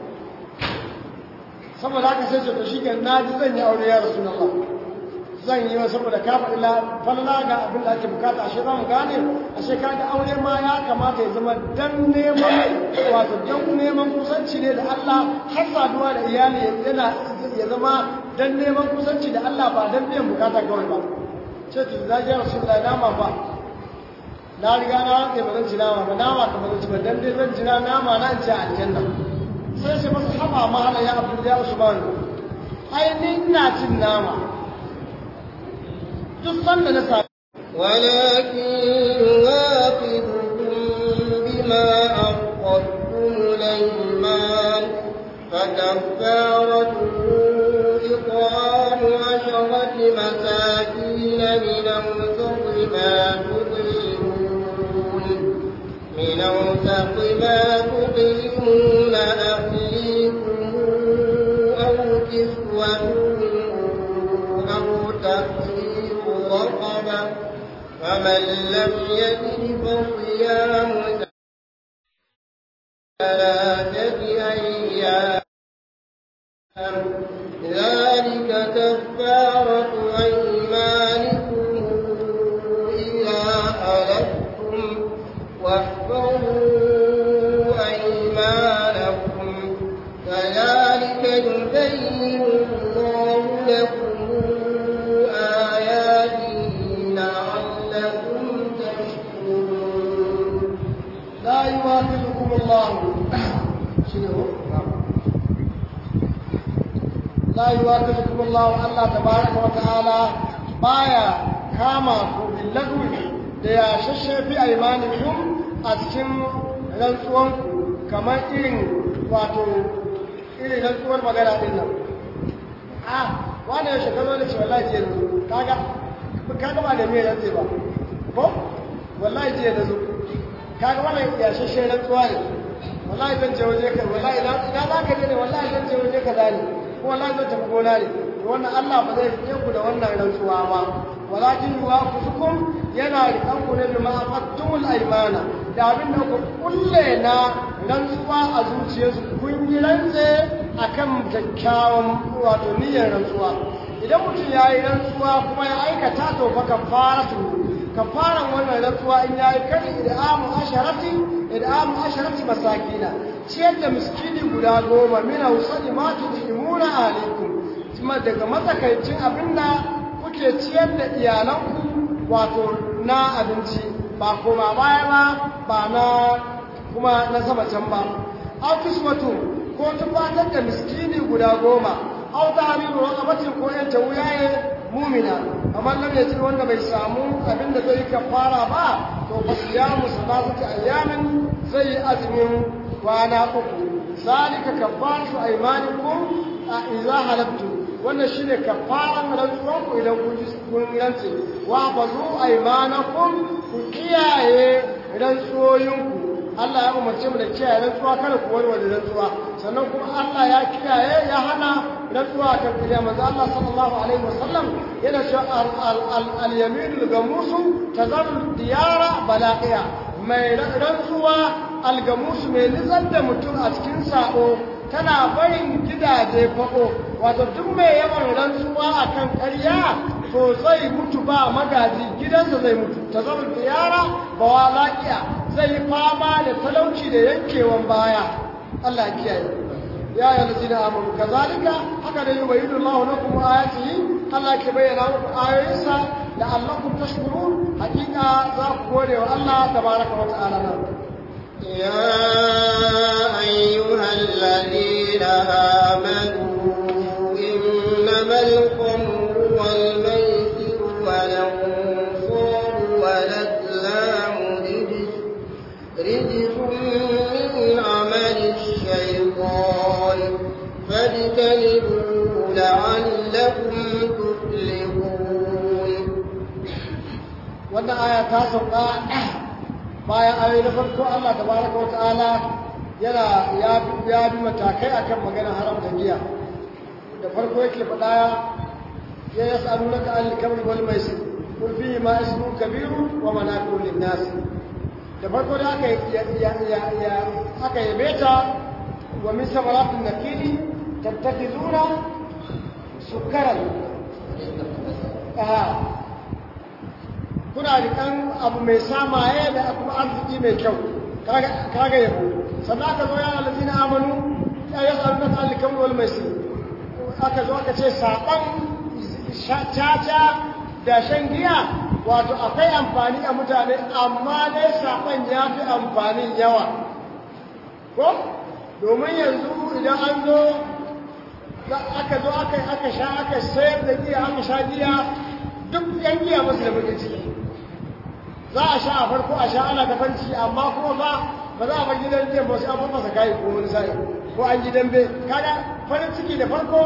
saboda haka sai ce to shi na ji zan yi aure ya rasulullah zan yi wa saboda ka faɗi falala ga abin da ake bukata ashe za mu gane ashe ka ga aure ma ya kamata ya zama dan neman wato dan neman kusanci ne da Allah har saduwa da iyali yana ya zama dan neman kusanci da Allah ba dan biyan bukata kawai ba ce to da ya rasulullahi nama ba na riga na rantse ba zan ci nama ba nama ka ba zan ci ba dan dai zan ci nama na in ci aljanna sai sai masa haba ma hala ya abdul ya usman ai ni ina cin nama duk sanda na sa ولكن يواخذكم بما عقدتم الأيمان فكفارته إطعام عشرة مساكين من أوسط ما تطعمون من أوسط ما تطعمون أهليكم أو كسوتهم أو تحرير رقبة فمن لم يجد فصيام ثلاثة أيام ذلك كفارة أيمانكم إذا حلفتم واحفظوا أيمانكم كذلك يبين الله لكم آياته لعلكم تشكرون لا يواخذكم الله شنو لا يواخذكم الله الله تبارك وتعالى بايا كما باللغو da ya shashafi aimanikum a cikin rantsuwanku kamar irin wato irin rantsuwar magana din nan a wani ya shekaru da ce wallahi jiya da zo kaga kaga ba da me rantse ba ko wallahi jiya da zo kaga wannan ya shashe rantsuwa ne wallahi zan je waje ka wallahi ina ina za ka je ne wallahi zan je waje ka ne ko wallahi zan tafi gona ne to wannan Allah ba zai rike ku da wannan rantsuwa ba walakin yuwafiqukum yana rikan ku ne bima aqattumul aymana da abin da ku kulle na rantsuwa a zuciyarsu kun yi rantse akan kyakkyawan wato niyyar rantsuwa idan mutum ya yi rantsuwa kuma ya aikata to fa kafaratu kafaran wannan rantsuwa in yayi kan id'amu asharati id'amu asharati masakina ciyar da miskini guda goma min ausadi ma tudimuna alaikum kuma daga matsakaicin abinda kuke ciyar da iyalanku wato na abinci ba koma baya ba ba na kuma na sama can ba aw kiswatu ko tufatar da miskini guda goma aw tahriru raqabatin ko yan wuyaye mumina kamar nan yace wanda bai samu abin da zai kafara ba to fasiyamu salatati ayyamin zai azumin kwana uku zalika kafaratu aymanikum idza halabtu wannan shine kafaran rantsuwan ku idan kun ji kun rantse wa bazu aymanakum ku kiyaye rantsuwoyinku Allah ya umarce mu da kiyaye rantsuwa kada ku warware rantsuwa sannan kuma Allah ya kiyaye ya hana rantsuwa ta kiriya manzo Allah sallallahu alaihi wasallam yana cewa al-yaminul gamusu tazarru diyara balaqiya mai rantsuwa al-gamusu mai nizar da mutum a cikin sako tana barin gidaje fako wato duk mai yawan rantsuwa akan ƙarya to zai mutu ba magaji gidansa zai mutu tazarru diyara bawalaqiya zai yi fama da talauci da yankewan baya Allah kiyaye ya yi lalzina amuru kazalika haka da yi wa yi dullahu na kuma ayati Allah ke bayyana muku ayoyinsa da Allah kun tashkuru hakika za ku gode wa Allah tabaraka wa ta'ala nan يا أيها الذين آمنوا إنما الخمر والميسر والأنصار والأزلام رجس رجس من عمل الشيطان فاجتنبوه لعلكم تفلحون wannan aya ta sauka bayan ayoyi na farko Allah tabaraka wa ta'ala yana ya ya bi matakai akan maganar haramta giya da farko yake faɗa ya yas'alunaka al-kamri wal maisir qul fihi ma ismun kabirun wa manafi'u lin-nas da farko da aka aka yabe ta wa min samaratin nakili tattakizuna sukaran aha kuna rikan abu mai samaye da kuma arziki mai kyau kaga yabo sannan aka zo yana lazina amanu ya yi tsarunan alikan wal mai aka zo aka ce saɓan caca da shan giya wato akwai amfani a mutane amma dai saɓon ya fi amfanin yawa ko domin yanzu idan an zo aka zo aka sha aka sayar da giya aka sha giya duk yan giya masu da bakin ciki za a sha a farko a sha ana ta fanci amma kuma ba ba za a bar gidan giya ba sai an masa kayi ko wani sa'i ko an ji dambe kaga farin ciki da farko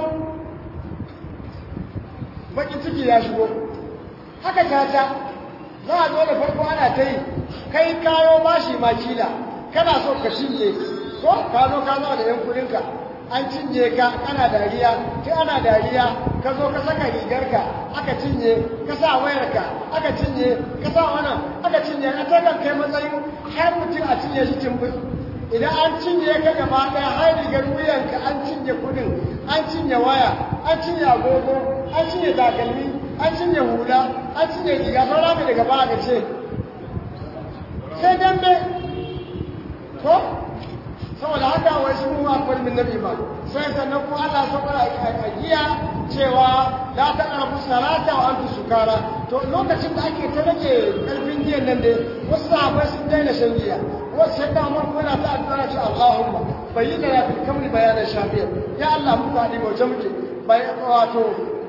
bakin ciki ya shigo haka tata za a zo da farko ana ta yi kai kayo bashi ma kila kana so ka shinge ko ka zo ka zo da yan kudinka an cinye ka kana dariya kai ana dariya ka zo ka saka rigarka aka cinye ka sa wayarka aka cinye ka sa wannan aka cinye a takan kai matsayin har mutum a cinye shi timbin idan an cinye ka gaba ɗaya har rigar wuyanka an cinye kudin an cinye waya an cinye agogo an cinye takalmi an cinye hula an cinye riga saura mai daga baya ce sai dambe ko saboda haka wai shi mu akwai min nabi ba sai sannan kuma Allah saboda a giya cewa la ta arabu salata wa antu sukara to lokacin da ake ta rage karfin giyan nan dai wasu sahabbai sun daina shan giya wasu sai da Umar kuma ta addu'a ce Allahumma bayyana ya fil kamri bayanan shafiya ya Allah mu ka dibo muke wato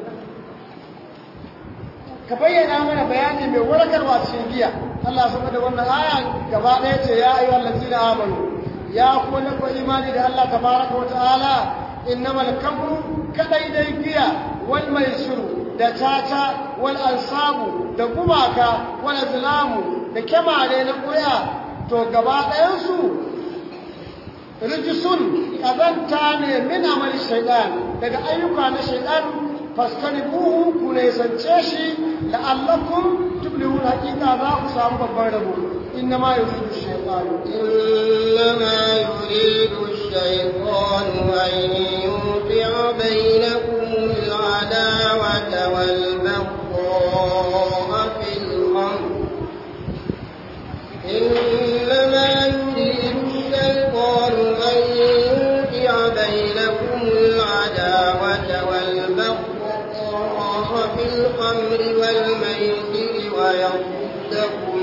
ka bayyana mana bayani mai warkarwa cikin giya Allah saboda wannan aya gaba ɗaya ce ya ayyuhal ladzina amanu ya kuma na imani da Allah tabaraka wa ta'ala innamal kamru kadai dai giya wal maisiru da tata wal ansabu da gumaka wal azlamu da kyamare na koya to gaba ɗayan su rijisun kazanta ne min amali shaitan daga ayyuka na shaitan fastanibuhu ku ne sance shi la'allakum tuflihun hakika za ku samu babban rabo إنما يريد الشيطان إنما يريد الشيطان أن يوقع بينكم العداوة والبغضاء في الأمر إنما يريد الشيطان أن يوقع بينكم العداوة والبغضاء في الخمر والميسر ويصدكم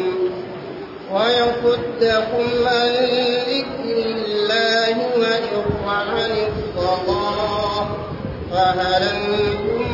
ويصدكم عن ذكر الله وعن الصلاة فهل أنتم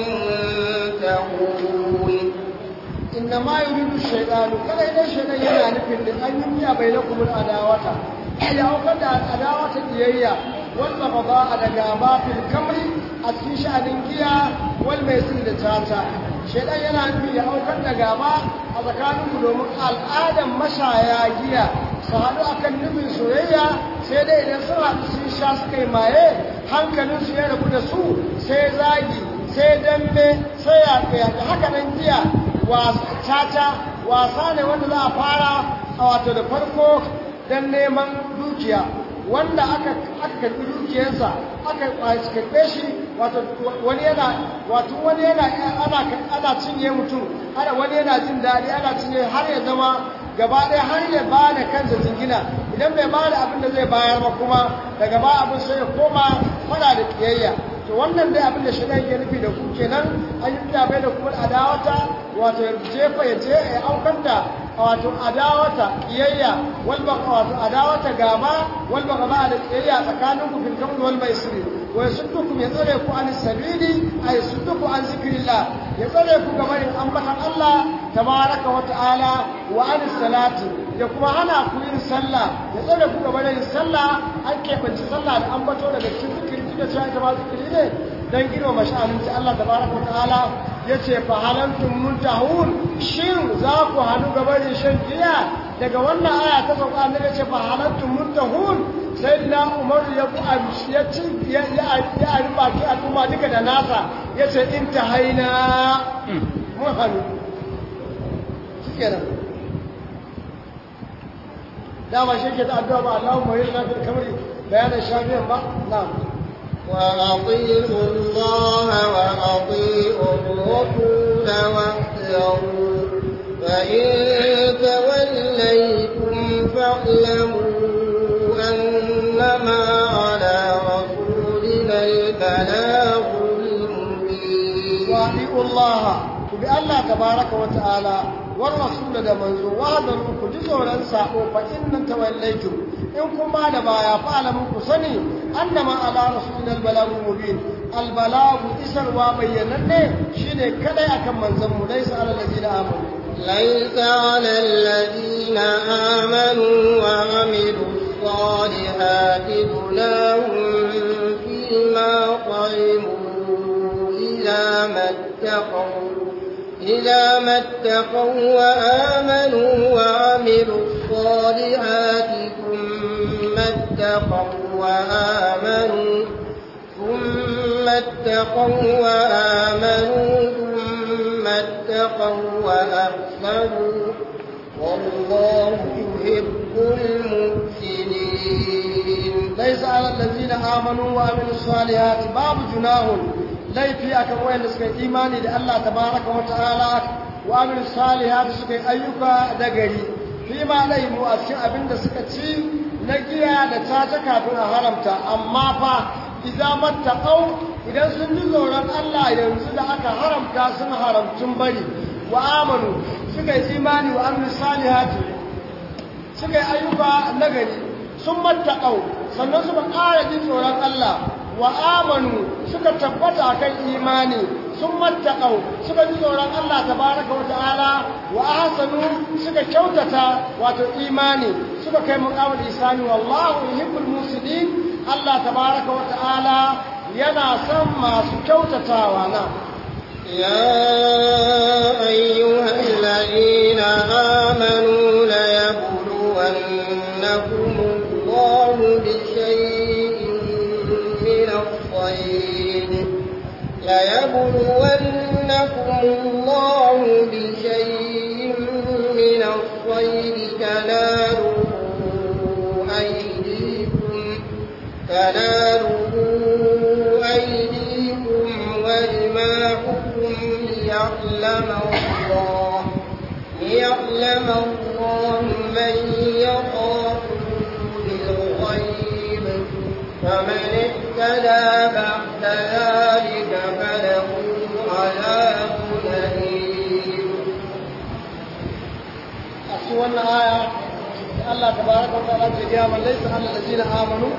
منتهون إنما يريد الشيطان كذا إذا الشيطان yana nufin da an yi miya bai lakum adawata ya aukar da adawata kiyayya wal baghdha da gaba fil kamri a cikin sha'anin giya wal maisir da tata shaidan yana nufi ya aukar da gaba a tsakaninku domin al'adan mashaya giya su haɗu akan nufin soyayya sai dai idan sun haɗu sun sha suka yi maye hankalinsu ya rabu da su sai zagi sai dambe sai yaƙe haka nan giya caca wasa ne wanda za a fara a wato da farko don neman dukiya wanda aka karɓi dukiyarsa aka karɓe shi wato wani yana wato wani yana ana ana cinye mutum ana wani yana jin daɗi ana cinye har ya zama gaba ɗaya har ya ba da kansa jingina idan bai ba da abin da zai bayar ba kuma daga ba abin sai ya koma fada da kiyayya to wannan dai abin da shi ke nufi da ku kenan an yi bai da kuma adawata wato ya jefa ya je ya aukar da wato adawata kiyayya wal wato adawata gaba wal bagaba da kiyayya tsakanin ku fil kamr wal maisri wa yasuddukum ya tsare ku an sabili ay yasudduku an zikrillah ya tsare ku ga barin ambatan Allah tabaraka wa ta'ala wa an salati ya kuma hana ku yin sallah ya tsare ku ga barin sallah an kebanci sallah da ambato daga cikin zikiri da cewa ita ba zikiri ne dan girma sha'anin ta Allah tabaraka wa ta'ala yace fa halantum muntahun shin za ku hanu ga barin shan giya daga wannan aya ta sauka annabi yace fa halantum muntahun sayyidina Umar ya ku ya ci ya ya ya baki al'umma duka da nasa yace intahaina mun hanu shikenan dama shi ke ta addu'a ba Allahumma yirna bil kamri bayanan shafiyan ba na'am وأطيعوا الله وأطيعوا الرسول واحذروا فإن توليتم فاعلموا أنما على رسولنا البلاغ المبين وأطيعوا الله بألا تبارك وتعالى والرسول da manzo wahadaru ku ji tsoron sako fa inna tawallaytum in kun ba da baya fa alamun ku sani annama ala rasulina albalagul mubin albalagu isarwa bayyananne shine kadai akan manzon mu laysa ala allazina amanu ليس على الذين آمنوا وعملوا الصالحات جناح فيما طعموا إذا ما اتقوا إذا ما اتقوا وآمنوا وعملوا الصالحات ثم اتقوا وآمنوا ثم اتقوا وآمنوا ثم اتقوا وأحسنوا والله يحب المحسنين ليس على الذين آمنوا وعملوا الصالحات باب جناح laifi akan wayanda suka yi imani da Allah tabaraka wa ta'ala wa amil salihati suka yi ayyuka da gari fi ma laimu a cikin abin da suka ci na giya da tata kafin a haramta amma fa idza mattaqau idan sun ji tsoron Allah yanzu da aka haramta sun haramtun bari wa amanu suka yi imani wa amil salihati suka yi ayyuka na gari sun mattaqau sannan suka ƙara jin tsoron Allah wa amanu suka tabbata kan imani sun mattaqau suka ji tsoron Allah tabaraka wa ta'ala wa ahsanu suka kyautata wato imani suka kai muqamal isani wallahu yuhibbul musidin Allah tabaraka wa ta'ala yana son masu kyautatawa na يا أيها الذين آمنوا ليبلونكم الله بشيء من الصيد ليبلونكم الله بشيء من الصيد تناله أيديكم تناله أيديكم ورماحكم ليعلم الله ليعلم الله من يخافه بالغيب فمن اهتدى بعد ذلك فله عذاب wannan aya Allah tabaraka wa ta'ala ke gaya man laysa alal ladina amanu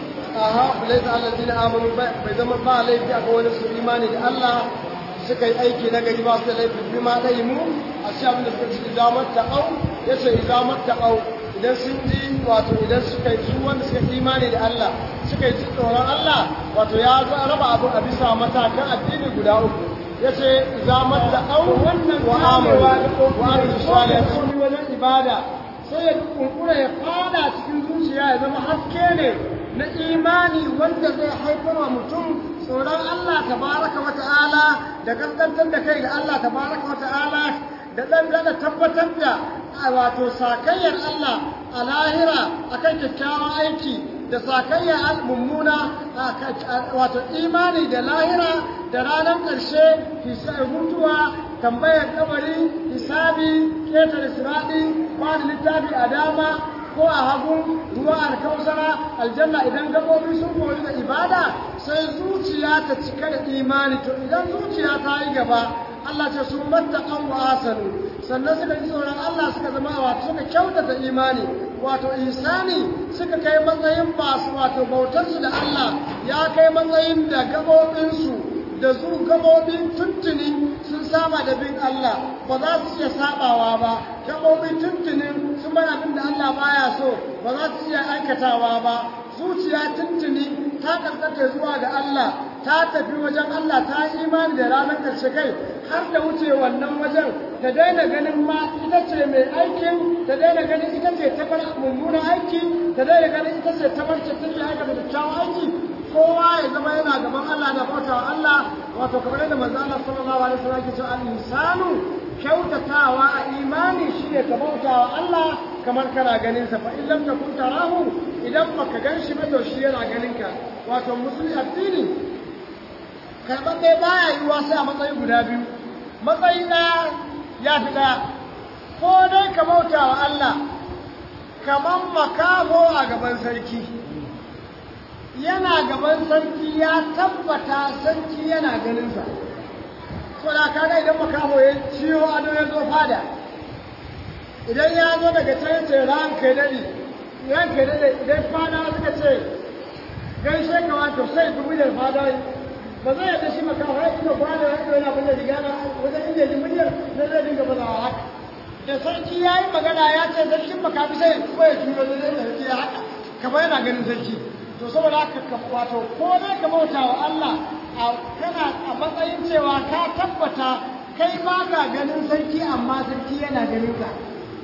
aha laysa alal ladina amanu bai zama ba laifi a wani su imani da Allah suka yi aiki na gari ba su da laifi bi ma dai mu a shi abin da suka ci idamar ta'au yace idamar ta'au idan sun ji wato idan suka yi su wanda suka imani da Allah suka yi tsoron Allah wato ya raba abu a bisa matakan addini guda uku yace idamar ta'au wannan wa amaru wa amilu salihin wajen ibada sai ya kunkura ya fada cikin zuciya ya zama haske ne na imani wanda zai haifar wa mutum tsoron Allah tabaraka wa ta'ala da kaskantar da kai da Allah tabaraka wa ta'ala da dan da tabbatar da wato sakayyar Allah a lahira akan kyakkyawan aiki da sakayyar mummuna wato imani da lahira da ranar ƙarshe mutuwa tambayar kabari hisabi ƙetare siraɗi ba da littafi a dama ko a hagu ruwa alkausara aljanna idan gabobi sun koyi da ibada sai zuciya ta cika da imani to idan zuciya ta yi gaba Allah ce sun matta an wa asanu sannan suka ji tsoron Allah suka zama wato suka kyautata imani wato isani suka kai matsayin masu wato bautarsu da Allah ya kai matsayin da gabobinsu da su gabobin tuntuni sun saba da bin Allah ba za su iya sabawa ba gabobin tuntuni sun bar abin da Allah baya so ba za su iya aikatawa ba zuciya tuntuni ta karkata zuwa ga Allah ta tafi wajen Allah ta yi imani da ranar karshe kai har da wuce wannan wajen ta daina ganin ma ita ce mai aikin ta daina ganin ita ce ta bar mummunan aiki ta daina ganin ita ce ta bar ce take aikata kyakkyawan aiki kowa ya zama yana gaban Allah da bauta wa Allah wato kamar yadda manzo Allah sallallahu alaihi wasallam yake cewa al-insanu kyautatawa a imani shine ka bauta wa Allah kamar kana ganin sa fa in lam takun tarahu idan baka gan shi ba to shi yana ganin ka wato musulmi addini karɓaɓɓe baya yiwuwa sai a matsayi guda biyu matsayi ɗaya ya fi ɗaya ko dai ka bauta wa Allah kamar makamo a gaban sarki yana gaban sarki ya tabbata sarki yana ganinsa so da kaga idan makamo ya ciwo ado ya zo fada idan ya zo daga can ce ran kai dadi ran kai dadi idan fada suka ce gaishe ka wato sai dubu da fada ba zai yadda shi makamo ya kuma fada ya yana bin da riga wajen inda ji muryar na zai dinga fada haka da sarki ya yi magana ya ce sarkin makafi sai kuma ya turo da zai sarki ya haka kamar yana ganin sarki to saboda haka wato ko dai ka bauta wa Allah kana a matsayin cewa ka tabbata kai ba ka ganin sarki amma sarki yana ganin ka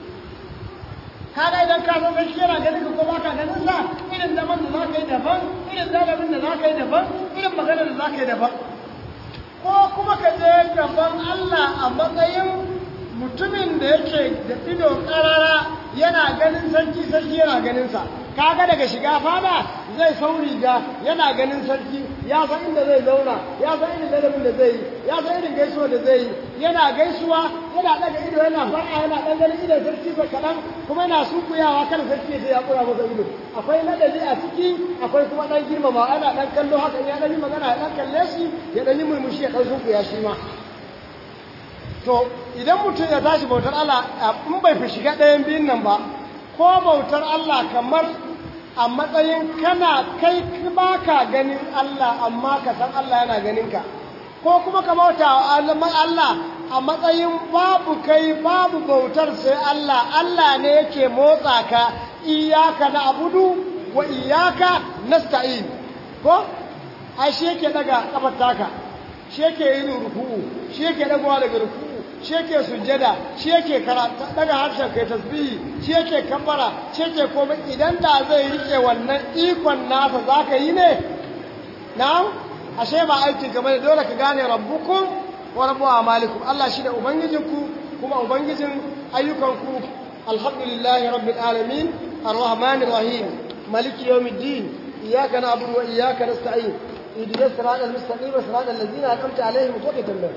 kaga idan ka san sarki yana ganin ka ko ba ka ganin sa irin zaman da za ka yi daban irin zalabin da za ka yi daban irin magana da za ka yi daban ko kuma ka je gaban Allah a matsayin mutumin da yake da ido karara yana ganin sarki sarki yana ganin sa kaga daga shiga fada zai sau riga yana ganin sarki ya san inda zai zauna ya san irin ladabin da zai yi ya san irin gaisuwa da zai yi yana gaisuwa yana daga ido yana fara yana dan ganin idon sarki sa kaɗan kuma yana sunkuyawa kan sarki sai ya kura masa ido akwai ladabi a ciki akwai kuma dan girmama ana dan kallo haka ya dan yi magana ya dan kalle shi ya dan yi murmushi ya dan sunkuya shi ma to idan mutum ya tashi bautar Allah in bai fi shiga ɗayan biyun nan ba ko bautar Allah kamar a matsayin kana kai ba ka ganin Allah amma ka san Allah yana ganin ka ko kuma ka bauta wa Allah a matsayin babu kai babu bautar sai Allah Allah ne yake motsa ka iyaka na abudu wa iyaka nasta'in ko ai shi yake daga kafar taka shi yake yin ruku'u shi yake dagowa daga ruku'u shi yake sujjada shi yake daga harshen kai tasbihi shi yake kabbara shi yake komai idan da zai rike wannan ikon nasa zaka yi ne na'am ashe ba aikin ka bane dole ka gane rabbukum wa rabbu amalikum Allah shi da ubangijinku kuma ubangijin ayyukanku alhamdulillahi rabbil alamin arrahmanir rahim maliki yawmiddin iyyaka na'budu wa iyyaka nasta'in ihdinas siratal mustaqim siratal ladzina an'amta alaihim ghayril maghdubi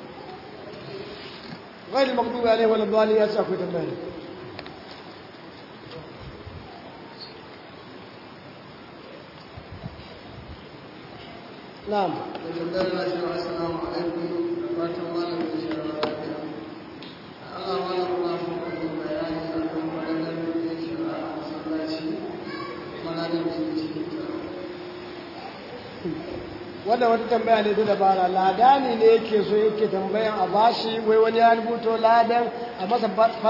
غير المغضوب عليهم ولا الضالين يا ساكو تنبهي نعم السلام عليكم ورحمة الله وبركاته الله وعلى الله بيان wannan wata tambaya ne ta dabara ladani ne yake so yake tambayan a bashi wai wani ya rubuto ladan a masa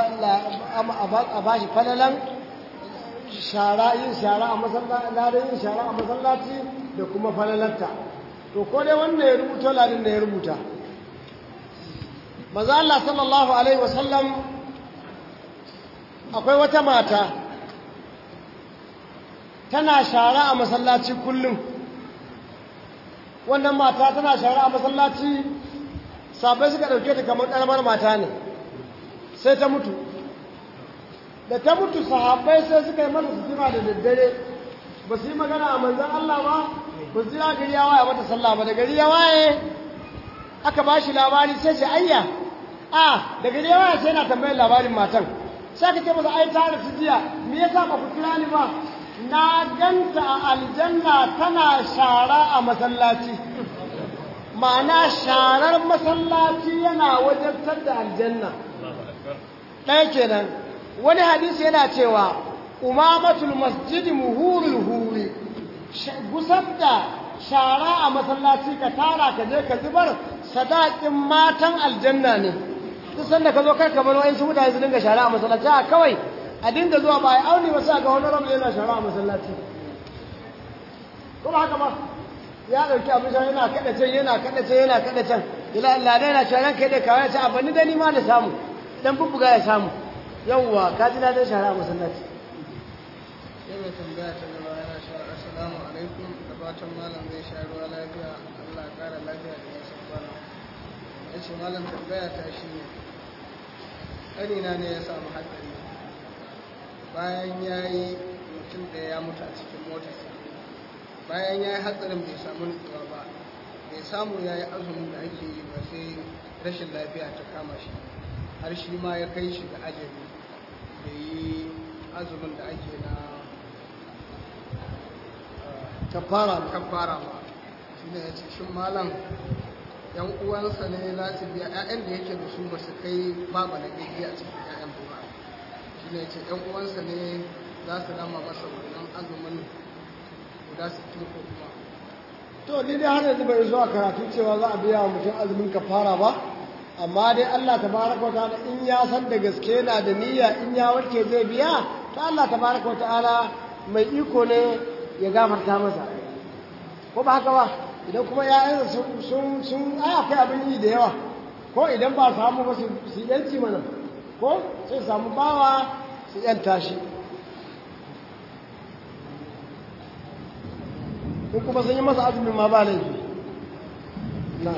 a bashi falalan shara yin shara a masallaci ladan yin shara a masallaci da kuma falalarta to ko dai wanda ya rubuto ladan da ya rubuta maza Allah sallallahu alaihi wasallam akwai wata mata tana shara a masallaci kullum wannan mata tana shara a masallaci sabai suka ɗauke ta kamar ƙaramar mata ne sai ta mutu da ta mutu sahabbai sai suka yi mata sutura da daddare ba su yi magana a manzan Allah ba ba su yi gari ya waye mata sallah ba da gari ya waye aka ba shi labari sai ce ayya a da gari ya waye sai na tambayar labarin matan sai ka ce masa ai ta rasu jiya me yasa ba ku kira ni ba na ganta a aljanna tana shara a masallaci ma'ana sharar masallaci yana wajabtar da aljanna ɗaya kenan wani hadisi yana cewa umamatul masjidi muhurul huri gusar da shara a masallaci ka tara ka je ka zubar sadakin matan aljanna ne duk sanda ka zo kar ka bar wa'insu mutane su dinga shara a masallaci a kawai a dinga zuwa ba a auni ba sai ga wani rabu yana shara a masallaci kuma haka ba ya dauki abin shan yana kada can yana kada can yana kada can ila Allah dai yana cewa kai dai kawai ta abani da ni ma na samu dan bubbuga ya samu yawwa ka ji na dai shara a masallaci sai mai tambaya ta gaba yana cewa assalamu alaikum da fatan malam zai sha ruwa lafiya Allah ya kara lafiya da yasan kwana ya ce malam tambaya ta shi ne ƙanina ne ya samu hatsari bayan ya yi mutum ɗaya ya mutu a cikin motarsa bayan ya yi hatsarin bai samu nutsuwa ba bai samu ya yi azumin da ake yi ba sai rashin lafiya ta kama shi har shi ma ya kai shi ga ajali da yi azumin da ake na kafara kafara ba shi ne ya ce shin malam yan uwansa ne za su biya 'ya'yan da yake da su ba su kai babu na gaggi a cikin 'ya'yan ba shi ne ya ce yan uwansa ne za su rama masa wannan azumin guda 60 ko kuma to ni dai har yanzu bai zuwa karatu cewa za a biya wa mutum azumin kafara ba amma dai Allah tabaraka wa ta'ala in ya san da gaske yana da niyya in ya warke zai biya to Allah tabaraka wa ta'ala mai iko ne ya gafarta masa ko ba haka ba idan kuma ya'yansa sun sun sun ai akwai abin yi da yawa ko idan ba samu ba su su yanci mana ko sai samu bawa su yanta shi in kuma sun yi masa azumin ma ba laifi na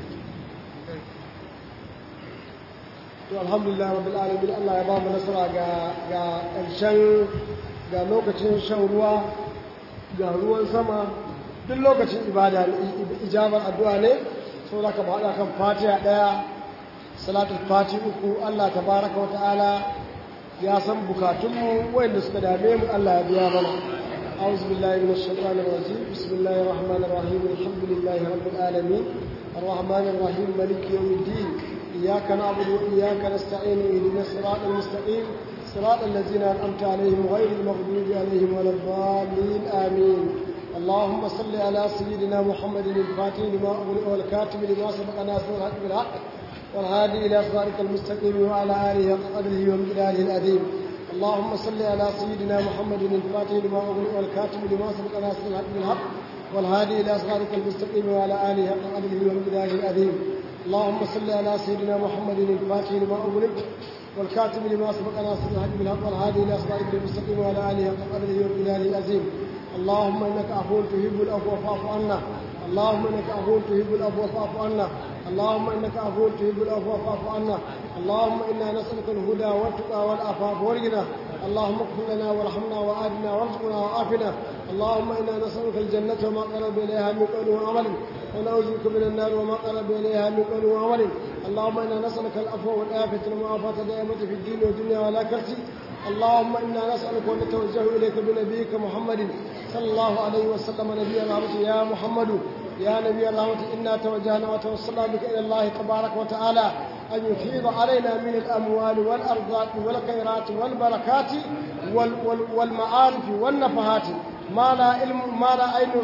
to alhamdulillah rabbil alamin Allah ya ba mu nasara ga ga ƙarshen ga lokacin shan ruwa ga ruwan sama duk lokacin ibada ijabar addu'a ne so da ka bada kan fatiha daya salatul fati uku Allah tabaraka wa ta'ala ya san bukatunmu wanda suka dame mu Allah ya biya mana أعوذ بالله من الشيطان الرجيم بسم الله الرحمن الرحيم الحمد لله رب العالمين الرحمن الرحيم ملك يوم الدين إياك نعبد وإياك نستعين اهدنا الصراط المستقيم صراط الذين أنعمت عليهم غير المغضوب عليهم ولا الضالين آمين اللهم صل على سيدنا محمد الفاتح لما أغلق والكاتب لما سبق ناصر الحق بالحق والهادي إلى صراطك المستقيم وعلى آله حق قدره ومقداره العظيم اللهم صل على سيدنا محمد الفاتح لما أغلق والكاتب لما سبق ناصر الحق بالحق والهادي إلى صراطك المستقيم وعلى آله حق قدره ومقداره العظيم اللهم صل على سيدنا محمد الفاتح لما أغلق والكاتب لما سبق ناصر الحق بالحق والهادي إلى صراطك المستقيم وعلى آله حق قدره ومقداره العظيم اللهم إنك عفو تحب العفو فاعف عنا اللهم إنك عفو تحب العفو فاعف عنا اللهم إنك عفو تحب العفو فاعف عنا اللهم إنا نسألك الهدى والتقى والعفاف والغنى اللهم اغفر لنا وارحمنا وآتنا وارزقنا وعافنا اللهم إنا نسألك الجنة وما قرب إليها من قول وعمل ونعوذ بك من النار وما قرب إليها من قول وعمل اللهم إنا نسألك العفو والعافية والمعافاة دائمة في الدين والدنيا والآخرة اللهم إنا نسألك ونتوجه إليك بنبيك محمد صلى الله عليه وسلم نبي الرحمة يا محمد يا نبي الرحمة إنا توجهنا وتوصلنا بك إلى الله تبارك وتعالى أن يفيض علينا من الأموال والأرزاق والخيرات والبركات وال وال والمعارف والنفحات ما لا علم ما لا عين رأت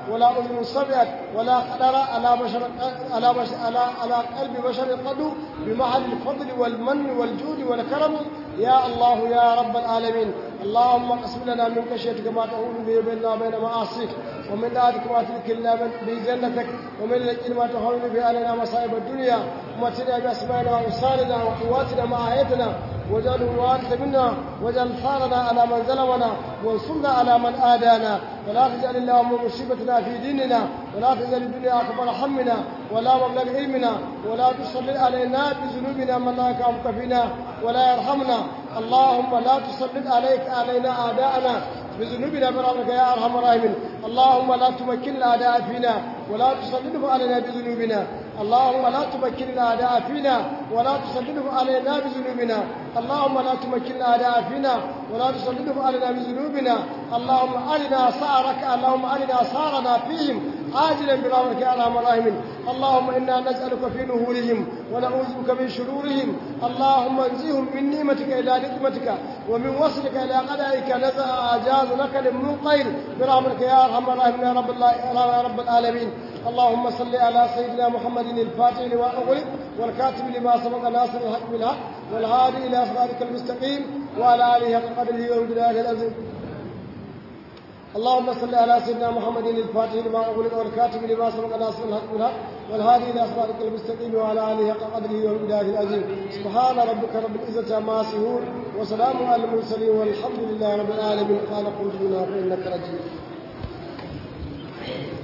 ولا أذن سمعت ولا خطر على بشر على بشر على على قلب بشر قد بمحل الفضل والمن والجود والكرم يا الله يا رب العالمين اللهم اقسم لنا من خشيتك ما تهون به بيننا وبين معاصيك ومن طاعتك ما تذكرنا به جنتك ومن اليقين ما تهون به علينا مصائب الدنيا ومتنا باسمائنا وابصارنا وقواتنا ما احيتنا واجعله الوارث منا واجعل ثارنا على من ظلمنا وانصرنا على من آدانا ولا تجعل اللهم مصيبتنا في ديننا ولا تجعل الدنيا أكبر همنا ولا مبلغ علمنا ولا تسلط علينا بذنوبنا من لا يكافئك فينا ولا يرحمنا اللهم لا تسلط عليك علينا أعداءنا بذنوبنا برحمتك يا أرحم الراحمين اللهم لا تمكن الأعداء فينا ولا تسلطهم علينا بذنوبنا اللهم لا تمكن الأعداء فينا ولا تسلطهم علينا بذنوبنا اللهم لا تمكن الأعداء فينا ولا تسلطهم علينا بذنوبنا اللهم أرنا سعرك اللهم أرنا سعرنا فيهم عاجلا برحمتك يا ارحم الراحمين اللهم انا نسالك في نهورهم ونعوذ بك من شرورهم اللهم انزهم من نعمتك الى نقمتك ومن وصلك الى قدرك نزع اجاز لك للمنقير برحمتك يا ارحم الراحمين يا رب الله يا رب العالمين اللهم صل على سيدنا محمد الفاتح لما اغلق والكاتب لما سبق ناصر الحق بالحق والهادي الى صراطك المستقيم وعلى اله حق قدره ومقداره العظيم اللهم صل على سيدنا محمد الفاتح لما أغلق والكاتب لما سبق ناصر الحق بالحق والهادي إلى صراطك المستقيم وعلى آله حق قدره ومقداره العظيم سبحان ربك رب العزة عما يصفون وسلام على المرسلين والحمد لله رب العالمين قال قل فإنك رجيم